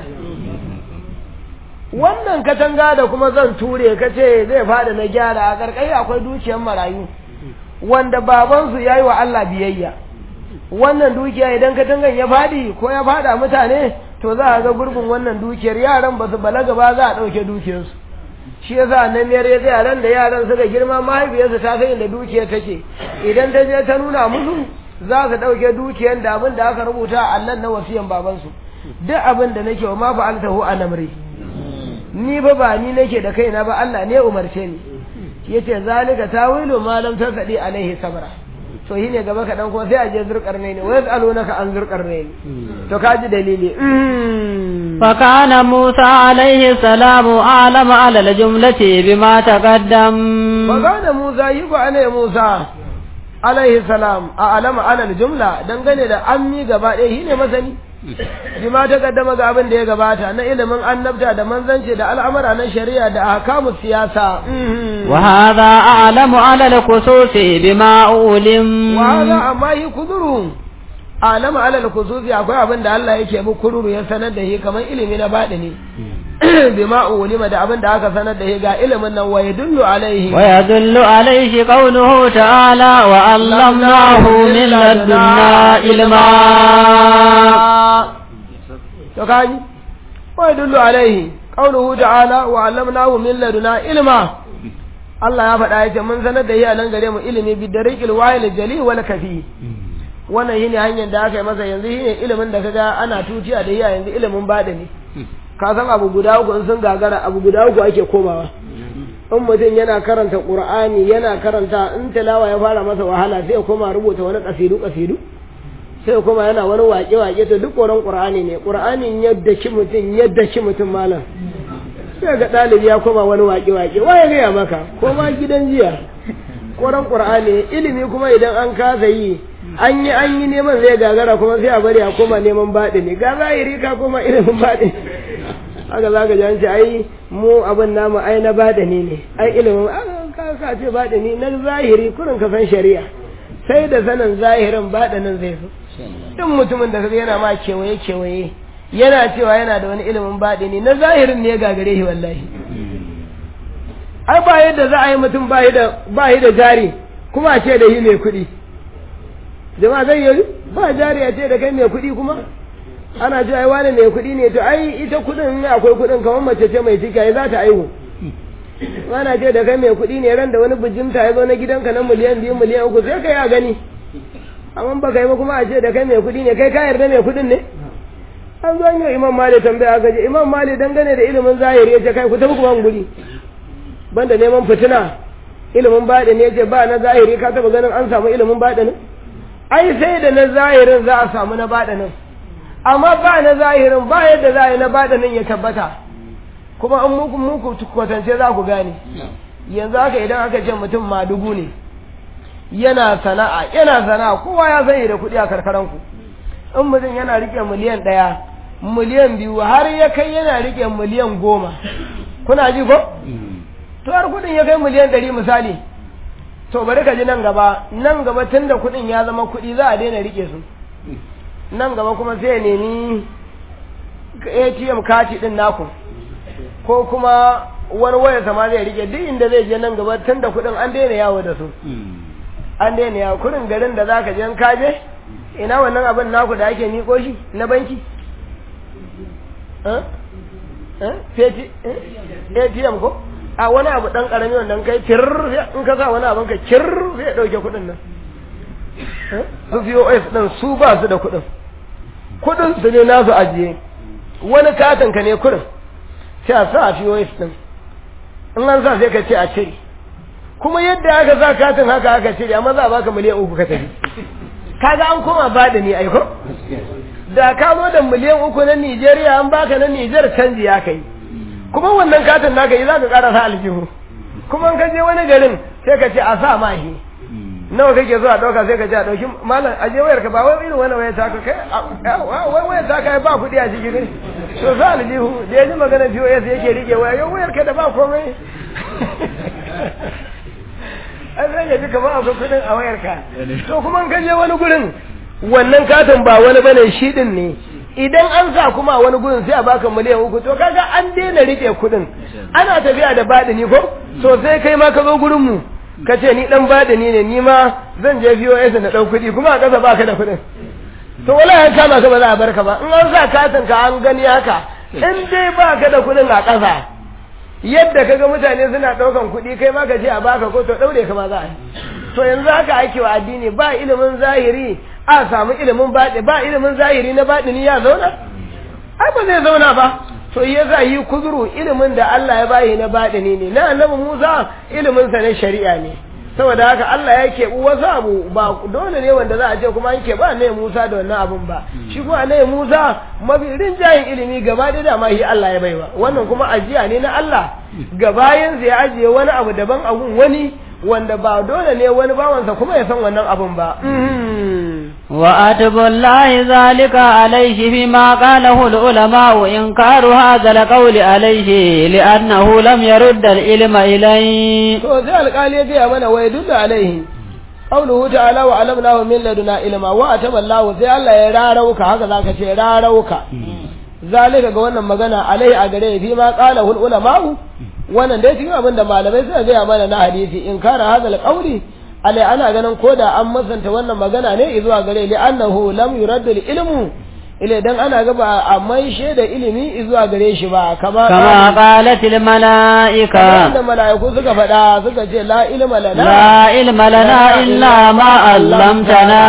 wannan katanga da kuma zan ture ka ce zai fada na gyara a ƙarƙai akwai dukiyar marayu wanda babansu ya yi wa Allah biyayya wannan dukiya idan katangan ya fadi ko ya fada mutane to za a ga gurbin wannan dukiyar yaran ba su balaga ba za a ɗauke dukiyarsu shi yasa nan ne ya tsaya ran da yaran suka girma mahaifiyarsu ta san inda dukiyar take idan ta je ta nuna musu za su ɗauke dukiyar da abin da aka rubuta a Allah na wasiyan babansu duk abin da nake wa ma fa'altahu an amri ni ba ba ni nake da kaina ba Allah ne umarce ni yace zalika tawilu ma lam tasadi alaihi sabra to shine gaba kaɗan kuma sai a je zurƙarne ne wa yas'alunaka an zurƙarne ne to kaji dalili فكان موسى عليه السلام أعلم على الجملة بما تقدم فكان موسى يقول أنا موسى عليه السلام أعلم على الجملة dangane da ammi gaba ɗaya shine masani bima ta kaddama ga abin da ya gabata na ilimin annabta da manzanci da al'amura na shari'a da ahkamu siyasa wa hadha a'lamu 'ala al-khususi bima ulim wa hadha amma yi kuduru a'lamu 'ala al-khususi akwai abin da Allah yake mu kururu ya sanar da shi kamar ilimi na ne. bima ulima da abin da aka sanar da shi ga ilimin nan wa yadullu alaihi ويدل عليه قوله تعالى وعلمناه من لدنا علما to kaji wa yadullu alaihi qawluhu ta'ala wa 'allamnahu min laduna ilma Allah ya faɗa yace mun sanar da shi a nan gare mu ilimi bi dariqil wahil jali wal kafi wannan shine hanyar da aka yi masa yanzu shine ilimin da kaga ana tuciya da shi yanzu ilimin badani ka san abu guda uku in sun gagara abu guda uku ake komawa in mutum yana karanta qur'ani yana karanta in tilawa ya fara masa wahala sai ya koma rubuta wani kasidu kasidu sai kuma yana wani waƙe waƙe to duk koran qur'ani ne qur'anin yadda ki mutum yadda ki mutum malam sai ga ɗalibi ya koma wani waƙe waƙe waye gaya maka ko ma gidan jiya koran qur'ani ilimi kuma idan an kasa yi an yi an yi neman zai gagara kuma sai a bari a koma neman baɗi ne ga zahiri ka koma ilimin baɗi haka za ka janci ai mu abin namu ai na baɗi ne ai ilimin ka ka ce baɗi ne na zahiri kurin ka san shari'a sai da sanin zahirin baɗinin zai so duk mutumin da kaga yana ma kewaye kewaye yana cewa yana da wani ilimin baɗi ne na zahirin ne ya gagare shi wallahi ai ba yadda za a yi mutum ba da da jari kuma a ce da shi mai kuɗi jama'a zai yi ba jari a ce da kai mai kuɗi kuma ana ce ai wani mai kuɗi ne to ai ita kuɗin in akwai kuɗin kamar mace ce mai ciki ai za ta aihu ana ce da kai mai kuɗi ne ran da wani bijimta ya zo na gidanka na miliyan biyu miliyan uku sai kai a gani amma ba kai ba kuma a ce da kai mai kuɗi ne kai ka yarda mai kuɗin ne an zo yi imam mali tambaya aka ce imam mali dangane da ilimin zahiri ya ce kai ku tafi kuma guri banda neman fitina ilimin baɗi ne ya ce ba na zahiri ka taɓa ganin an samu ilimin baɗi ne ai sai da na zahirin za a samu na baɗi nan amma ba na zahirin ba yadda za a yi na baɗi nan ya tabbata kuma an muku muku kwatance za ku gane yanzu haka idan aka ce mutum madugu ne yana sana'a yana sana'a kowa ya sani da kuɗi a karkaranku in mutum yana rike miliyan ɗaya miliyan biyu har ya kai yana rike miliyan goma kuna ji ko to har kuɗin ya kai miliyan ɗari misali to bari ka ji nan gaba nan gaba tun da kuɗin ya zama kuɗi za a daina rike su nan gaba kuma sai ya nemi atm kati ɗin naku ko kuma wani waya sama zai rike duk inda zai je nan gaba tun da kuɗin an daina yawo da su an daina yawo kurin garin da zaka je ka je ina wannan abin naku da ake miko shi na banki ATM ko a wani abu dan karami wannan kai kir in ka sa wani abin ka kir sai ya dauke kuɗin nan su POS din su ba su da kuɗin kuɗin su ne nasu ajiye wani katin ka ne kuɗin sai a sa a POS din in an sa sai ka ce a cire kuma yadda aka sa katin haka aka cire amma za a baka miliyan uku ka tafi kaga an koma bada ni aiko da ka zo da miliyan uku na Nigeria an baka na Niger canji ya kai kuma wannan katin naka yi zaka ƙara sa aljihu kuma in ka je wani garin sai ka ce a sa mahi nawa kake so a ɗauka sai ka ce a ɗauki malam aje wayar ka ba wai irin wani wayar ta ka kai wai wayar ta kai ba kuɗi a ciki ne to sa aljihu da ya ji magana POS yake rike waya yau wayar ka da ba komai an zai gaji kamar akwai kudin a wayarka to kuma ka je wani gurin wannan katon ba wani bane shi din ne idan an sa kuma wani gurin sai a baka miliyan uku to kaga an daina rike kudin ana tafiya da badini ko to sai kai ma ka zo gurin mu ka ce ni dan badini ne ni ma zan je VOS na dau kudi kuma a kasa baka da kudin to wala an kama ka ba za a barka ba in an sa katon ka an gani haka in dai baka da kudin a kasa yadda kaga mutane suna ɗaukan kuɗi kai ma ka ce a baka ko to ɗaure ka ma za a yi to yanzu haka ake wa addini ba ilimin zahiri a samu ilimin baɗi ba ilimin zahiri na baɗini ya zauna ai ba zai zauna ba to ya za yi kuzuru ilimin da Allah ya bayi na baɗini ne na annabi Musa ilimin sa na shari'a ne saboda haka Allah ya keɓi wasu abu ba dole ne wanda za a ce kuma an keɓi annabi Musa da wannan abun ba shi kuma annabi Musa mafi rinjayen ilimi gaba da dama shi Allah ya baiwa wannan kuma ajiya ne na Allah gabayin ya ajiye wani abu daban abun wani wanda ba dole ne wani bawansa kuma ya san wannan abun ba وأتب الله ذلك عليه فيما قاله العلماء إنكار هذا القول عليه لأنه لم يرد العلم إليه to sai alƙali ya gaya mana wai duk alaihi qawluhu ta'ala wa alamna wa min laduna ilma wa ataba Allah sai Allah ya rarauka haka zaka ce rarauka zalika ga wannan magana alai a gare fi ma qala hul ulama'u wannan dai cikin abin da malamai suka gaya mana na hadisi in kara hadal qawli alai ana ganin koda an masanta wannan magana ne zuwa gare li annahu lam yurad al ilmu ile dan ana ga ba a maishe da ilimi zuwa gare shi ba kama كما قالت الملائكة da mala'iku suka faɗa suka ce la ilma lana لا علم لنا إلا ما علمتنا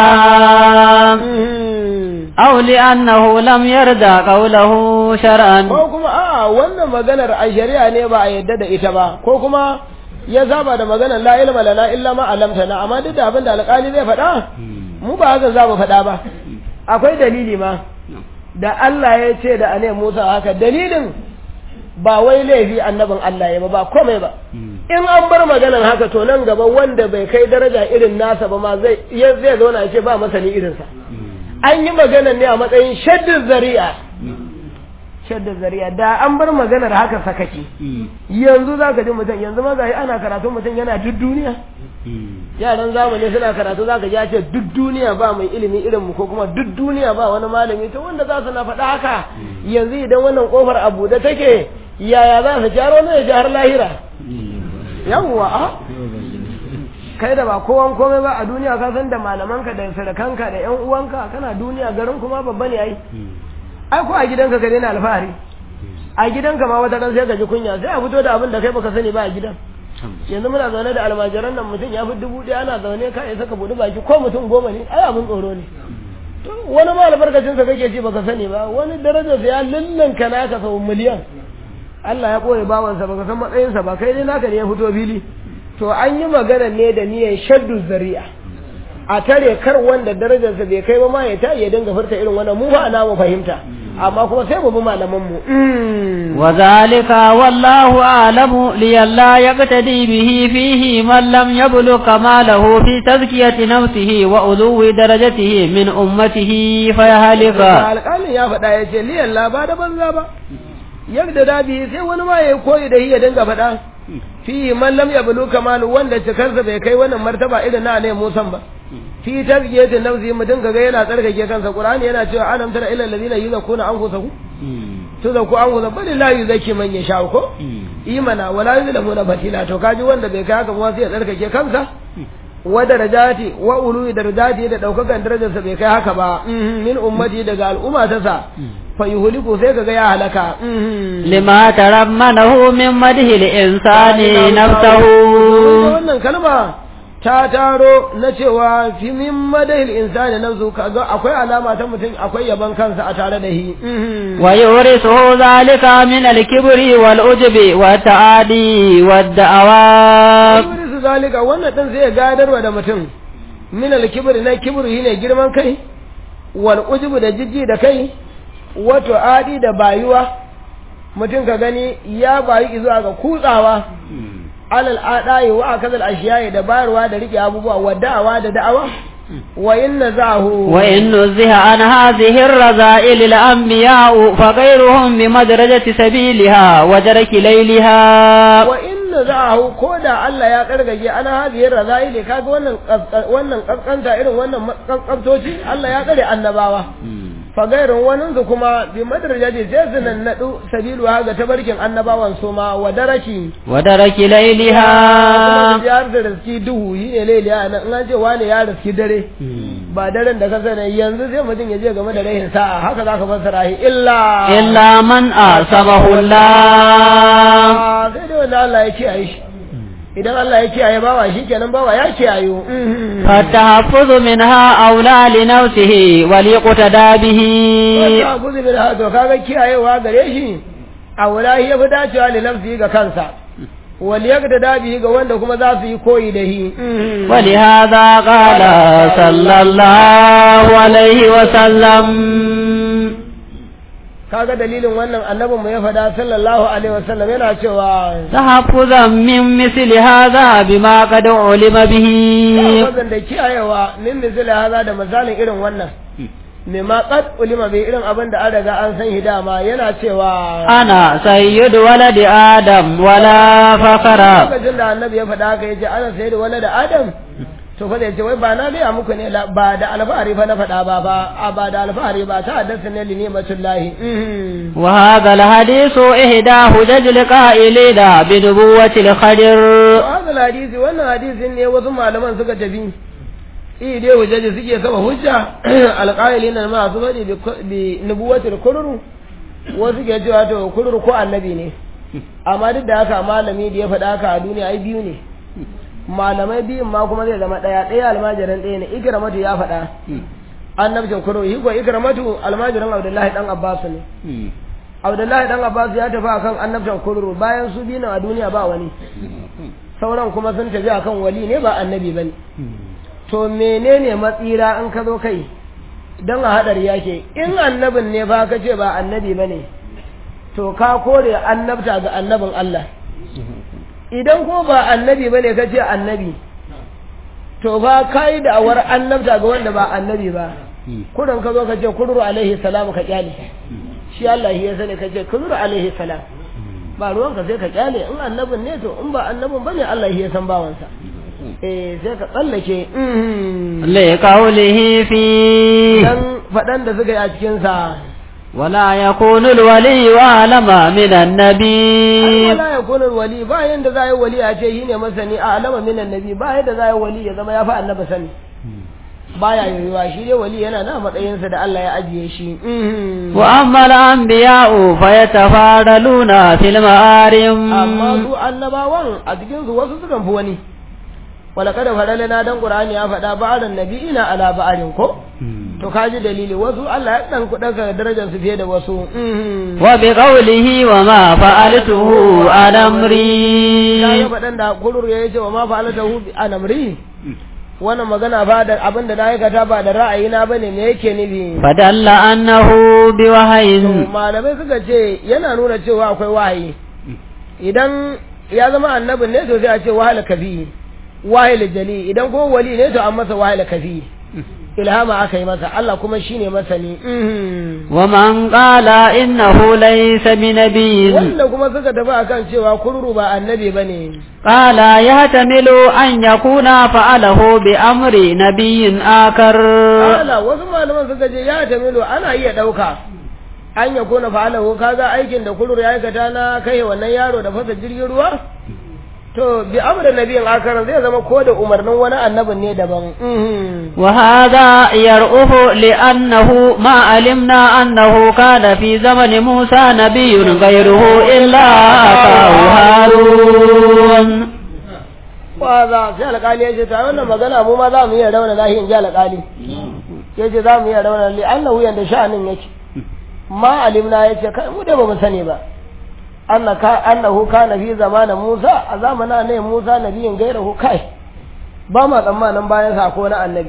Mhm. أو لأنه لم يرد قوله شرعا ko kuma a wannan maganar a shari'a ne ba a yadda da ita ba ko kuma ya saba da maganar la ilma lana illa ma alamtana amma duk da abin da alƙali zai faɗa mu ba haka za mu faɗa ba akwai dalili ma da Allah ya ce da ane Musa haka dalilin ba wai laifi annabin Allah ya ba ba komai ba in an bar maganar haka to nan gaba wanda bai kai daraja irin nasa ba ma zai ya zai zauna ya ce ba masani irinsa an yi maganar ne a matsayin shaddin zari'a shaddin zari'a da an bar maganar haka sakaki yanzu za ka ji mutum yanzu ma ga ana karatu mutum yana duk duniya yaran zamani suna karatu za ka ji ya ce duk duniya ba mai ilimi irin mu ko kuma duk duniya ba wani malami to wanda za su na faɗa haka yanzu idan wannan kofar a buɗe take yaya za su jaro ne ya ji har lahira yawwa a kai da ba kowan komai ba a duniya ka san da malamanka da sadakanka da yan uwanka kana duniya garin kuma babba ne ai ai ko a gidanka ka daina alfahari a gidanka ma wata ran sai ka ji kunya sai a fito da abin da kai baka sani ba a gidan yanzu muna zaune da almajiran nan mutum ya fi dubu ɗaya ana zaune ka isa ka buɗi baki ko mutum goma ne ai abin tsoro ne To, wani ma albarkacin sa kake ci baka sani ba wani darajar sa ya lullanka naka sau miliyan Allah ya ɓoye bawansa baka san matsayinsa ba kai dai naka ne ya fito fili to an yi magana ne da niyyar shaddu zari'a a tare kar wanda darajarsa bai kai ba ma ya ta ya dinga furta irin wannan mu ba ana mu fahimta amma kuma sai mu bi malaman mu وذلك والله أعلم لئلا يقتدي به فيه من لم يبلغ كماله في تزكية نفسه وعلو درجته من أمته فيهلك alƙalin ya faɗa ya ce liyan la ba da banza ba yadda da bi sai wani ma ya koyi da shi ya dinga faɗa fi man lam yablu kamalu wanda cikarsa bai kai wannan martaba irin na ne musan ba fi tazkiyati nafsi mu dinga ga yana tsarkake kansa qur'ani yana cewa alam tara ila alladhina yuzakuna anfusahum tuzaku anfusahum bal la yuzaki man yasha ko imana wala yuzlamuna batila to kaji wanda bai kai haka ba sai ya tsarkake kansa wa darajati wa ulu darajati da daukakan darajarsa bai kai haka ba min ummati daga al'umma ta sa fa yuhliku sai kaga ya halaka لما ترمنه من مده الإنسان نفسه wannan kalma ta taro na cewa fi min madahil insani nafsu kaga akwai alama ta mutum akwai yaban kansa a tare da shi ويورثه ذلك من الكبر والعجب والتعادي والدعوات su zalika wannan din sai ya gadarwa da mutum min al-kibri na kibru shine girman kai wal ujubu da jijji da kai wato adi da bayuwa mutum ka gani ya bayi zuwa ga kutsawa alal adai wa akazal ashiya'i da bayarwa da rike abubuwa wa da'awa da da'awa wa inna zahu وإن نزه عن هذه الرذائل الأنبياء فغيرهم بمدرجة سبيلها ودرك ليلها wa inna zahu ko da Allah ya kargage ana hadiyar razaili kaga wannan kaskan- wannan kaskanta irin wannan kaskaftoci Allah ya tsare annabawa fa gairun wani su kuma bi madrajati sai su nannadu sabilu ga tabarkin annabawan su ma wa daraki ودرك kuma ليلها su ya da riski duhu yi ne lailiya nan in an ce wani ya riski dare ba daren da ka sani yanzu sai mutum ya je game da rahin sa'a haka za ka fassara shi illa إلا من أعصمه الله Ah, sai dai wanda Allah ya kiyaye shi idan Allah ya kiyaye bawa shi kenan bawa ya kiyayo فالتحفظ منها أولى لنفسه وليقتدى به wanda guzu bil hado kaga kiyayewa gare shi a wulahi ya fi dacewa li nafsi ga kansa wal yakda dabi ga wanda kuma za su yi koyi da shi ولهذا قال صلى الله عليه وسلم kaga dalilin wannan annabin mu ya faɗa sallallahu alaihi wasallam yana cewa تحفظا من مثل هذا بما قد علم به wannan da kiyayewa min misali haza da misalin irin wannan me ma qad ulima bai irin abin da an riga an san hidama yana cewa أنا سيد ولد آدم ولا فخر lokacin da annabi ya faɗa haka yace ana sayar da wani da adam to fa zai ce wai ba na gaya muku ne la- ba da alfahari fa na faɗa ba ba a ba da alfahari ba ta haddasa ne li ni'matullahi mhm. وهذا الحديث إحدى حجج القائلين بنبوة الخضر to hadal hadisi wannan hadisin ne wasu malaman suka tafi i dai hujjaji suke saba hujja alƙa'ilina ma su faɗi bi- bi nubuwatul kururu wasu ke cewa to kururu ko annabi ne amma duk da haka malami da ya faɗa haka a duniya ai biyu ne malamai biyun ma kuma zai zama ɗaya ɗaya almajirin ɗaya ne ikramatu ya faɗa annabcin kururu shi ko ikramatu almajirin abdullahi dan abbas ne abdullahi dan abbas ya tafi akan annabcin kururu bayan su biyu a duniya ba wani sauran kuma sun tafi akan wali ne ba annabi bane to menene matsira in ka zo kai don a haɗari yake in annabin ne ba ka ce ba annabi ba ne to ka kore annabta ga annabin Allah idan ko ba annabi ba ne ka ce annabi to ba ka yi da'awar annabta ga wanda ba annabi ba kudin ka zo ka ce kururu alaihi salam ka kyale shi Allah ya sani ka ce kururu alaihi salam ba ruwanka sai ka kyale in annabin ne to in ba annabin ba ne Allah ya san bawansa eh sai ka tsallake mhm. لقوله فيه dan faɗan da suka yi a cikinsa ولا يكون الولي أعلم من النبي wala ya kunar wali ba yanda za yi wali a ce shi ne masani a alama min annabi ba yanda za yi wali ya zama ya fi annaba sani baya yiwuwa shi dai wali yana na matsayinsa da Allah ya ajiye shi Mhm. وأما الأنبياء فيتفاضلون في المعارم amma su annabawan a cikin su wasu sukan fi wani wala kada farale na dan qur'ani ya faɗa ba'adan nabiyina ala ba'arin ko to kaji dalili wasu Allah ya dan kuɗa darajar su fiye da wasu Mhm. وبقوله وما فعلته عن ya yi أمري faɗan da kurur ya ce wa ma fa'alata hu bi anamri wannan magana ba da abin da na aikata ba da ra'ayina bane me yake nufi فدل أنه بوحي to malamai suka ce yana nuna cewa akwai wahayi idan ya zama annabin ne to sai a ce wahal kafi wahal jali idan ko wali ne to an masa wahal kafi ilhama aka yi masa Allah kuma shine masani Mhm. ومن قال إنه ليس بنبي wanda kuma suka tafi akan cewa kururu ba annabi bane قال يحتمل أن يكون فعله بأمر نبي آخر Ala wasu malaman suka ce ya tamilu ana iya ɗauka an ya kona fa'alahu kaga aikin da kurur ya aikata na kai wannan yaro da fasa jirgin ruwa to bi amra nabiyin akaran zai zama ko da umarnin wani annabin ne daban Mhm. وهذا يرؤه لأنه ما علمنا أنه كان في زمن موسى نبي غيره إلا أخاه هارون wa za sai alƙali ya ce ta wannan magana mu ma za mu iya rauna lahi in ji alƙali ya ce za mu iya rauna li annahu yanda sha'anin yake ma alimna ya ce kai mu da ba mu sani ba annaka annahu kana fi zamanin Musa a zamanin ne Musa nabiyin gairahu kai ba ma tsammanin bayan sa ko na annabi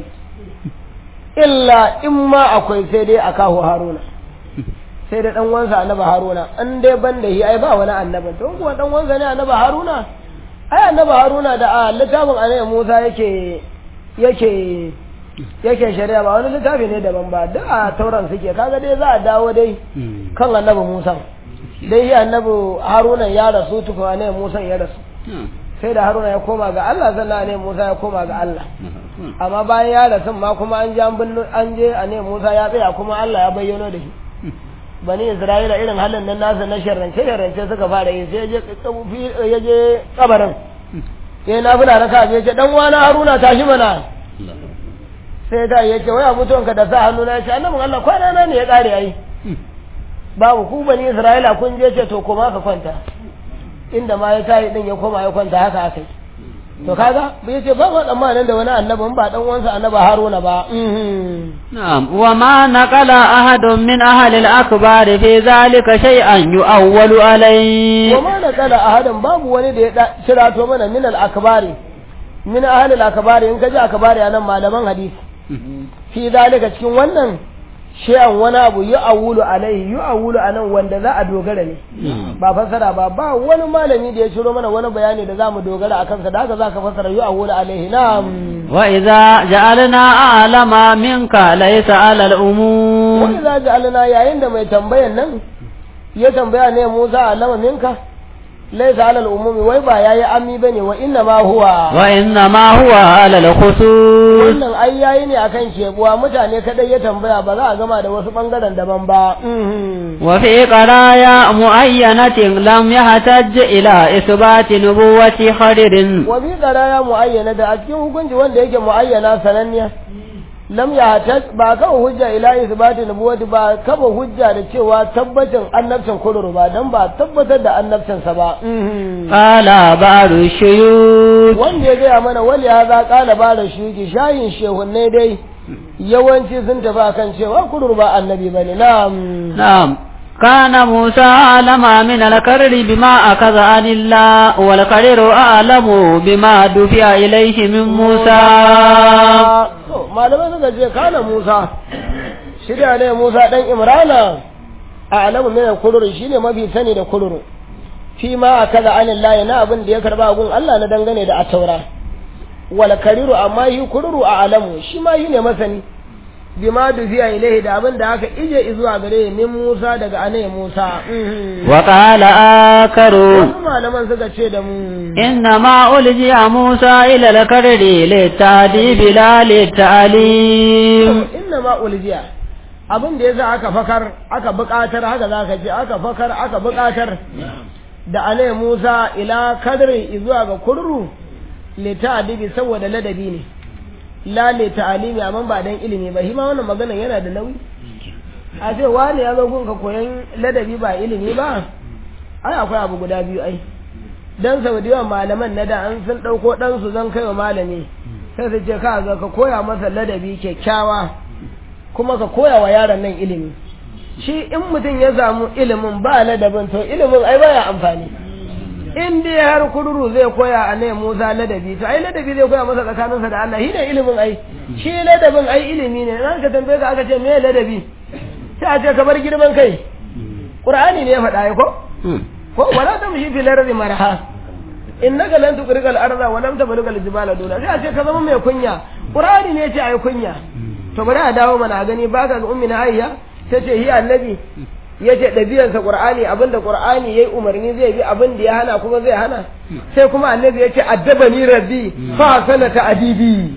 illa in ma akwai sai dai a kawo Haruna sai da dan wansa annabi Haruna an dai ban da shi ai ba wani annabi to kuwa dan wansa ne annabi Haruna ai annabi Haruna da a littafin annabi Musa yake yake yake shari'a ba wani littafi ne daban ba da a tauran suke kaga dai za a dawo dai kan annabi Musa dai shi annabi Haruna ya rasu tukun annabi Musa ya rasu sai da Haruna ya koma ga Allah sannan annabi Musa ya koma ga Allah amma bayan ya rasu ma kuma an je an binne an je annabi Musa ya tsaya kuma Allah ya bayyano da shi bani Isra'ila irin halin nan nasa na sharrance sharrance suka fara yi sai ya je ya je kabarin sai na fula raka ya ce dan wani Haruna tashi mana sai da ya ce waya mutuwanka da sa hannu na ya ce annabin Allah kwana na ne ya kare ai babu ku bani Isra'ila kun je ce to koma ka kwanta inda ma ya tayi din ya koma ya kwanta haka aka yi to kaga bai ce ba ma tsammanin da wani annabin ba dan uwansa annaba Haruna ba نعم وما نقل أحد من أهل الأكبار في ذلك شيئا يؤول عليه وما نقل أحد babu wani da ya shirato mana min al-akbari min ahli al-akbari in kaji akbari anan malaman hadisi fi zalika cikin wannan shi'an wani abu yi awulu alaihi yi awulu a nan wanda za a dogara ne ba fasara ba ba wani malami da ya ciro mana wani bayani da za mu dogara a kansa da haka za ka fasara yi awulu alaihi na'am وإذا جعلنا أعلم منك ليس على الأمور wani za ji alina yayin da mai tambayan nan ya tambaya ne Musa alama minka laysa ala al-umumi wai ba yayi ammi bane wa inna ma huwa wa inna ma huwa ala al-khusus wannan ai yayi ne akan kebuwa mutane kadai ya tambaya ba za a gama da wasu bangaren daban ba wa fi qaraya muayyanatin lam yahtaj ila isbati nubuwati khadirin wa bi qaraya muayyana da a cikin hukunci wanda yake muayyana sananniya lam yahtaj ba kawo hujja ila isbati nubuwati ba kafa hujja da cewa tabbacin annabcin kururu ba dan ba tabbatar da annabcinsa ba qala ba'du shuyut wanda ya gaya mana wali ya za kala ba da shuki shayin shehunne dai yawanci sun tafi akan cewa kurur ba annabi bane na'am na'am كان موسى أعلم من الكرر بما أخذ عن الله والكرر أعلم بما دفع إليه من موسى malamai suka ce kana Musa shirya ne Musa dan Imrana a alamu mai kururu shine mafi sani da kururu fi ma akaza anillahi na abin da ya karba gun Allah na dangane da ataura wal kariru amma yi kururu a alamu shi ma yi ne masani bima dufiya ilaihi da abin da aka ije zuwa gare min Musa daga ane Musa wa qala akaru wasu malaman suka ce da mu inna ma uljiya Musa ila al-karri li ta'dibi la li ta'lim inna ma uljiya abin da yasa aka fakar aka buƙatar haka zaka ce aka fakar aka buƙatar da ane Musa ila kadri zuwa ga kurru li ta'dibi saboda ladabi ne lale ta'alimi amma ba dan ilimi ba hima wannan magana yana da nauyi a ce wani ya zo gunka koyan ladabi ba ilimi ba ai akwai abu guda biyu ai dan sau da yawan malaman na da an sun ɗauko ɗansu zan kai wa malami sai su ce ka ga ka koya masa ladabi kyakkyawa kuma ka koya wa yaron nan ilimi shi in mutum ya samu ilimin ba ladabin to ilimin ai baya amfani in dai har kururu zai koya a ne Musa ladabi to ai ladabi zai koya masa tsakaninsa da Allah shi ne ilimin ai shi ladabin ai ilimi ne nan ka tambaye ka aka ce me ladabi sai a ce ka bar girman kai Qur'ani ne ya faɗa ai ko ko wala tamshi fil ardi maraha innaka lan tuqriqa al-arda wa lam tablugha al-jibala duna sai a ce ka zama mai kunya Qur'ani ne ya ce ai kunya to bari a dawo mana gani baka ga ummi na Aisha tace hi annabi ya ce ɗabi'arsa ƙur'ani abinda ƙur'ani ya yi umarni zai bi abin da ya hana kuma zai hana sai kuma annabi ya ce addaba ni rabbi fa sana ta adibi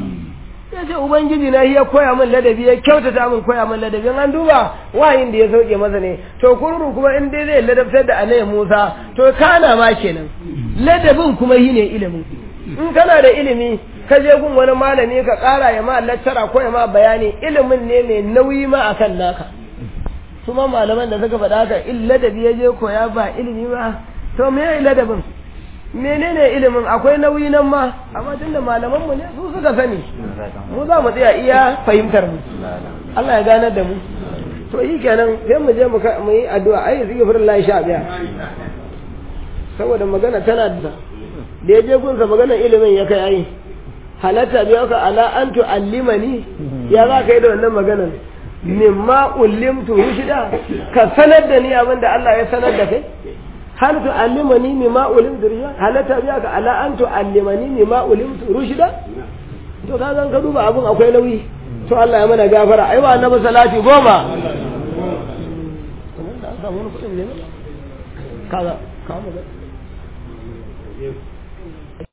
ya ce ubangiji na ya koya min ladabi ya kyautata min koya min ladabi an duba wayin da ya sauke masa ne to kururu kuma in dai zai ladabtar da annabi Musa to kana ma kenan ladabin kuma shi ne ilimin in kana da ilimi ka je gun wani malami ka ƙara ya ma lattara ko ya ma bayani ilimin ne mai nauyi ma akan naka su ma malaman da suka faɗa haka in ladabi ya je koya ba ilimi ba to me ya ladabin menene ilimin akwai nauyi nan ma amma tunda malaman mu ne su suka sani mu za mu tsaya iya fahimtar mu Allah ya ganar da mu to yi kenan sai mu je mu yi addu'a ai zai gafar Allah sha biya saboda magana tana da da ya je gunsa maganar ilimin ya kai ai halatta biya ka ala an tu'allimani ya za ka yi da wannan maganar mimma ullimtu rushida ka sanar da ni abin da Allah ya sanar da kai hal tu'allimani mimma ulimtu rushida halatta biya ka ala an tu'allimani mimma ulimtu rushida to ka zan ka duba abin akwai nauyi to Allah ya mana gafara ai wa annabi salati goma kaga kaga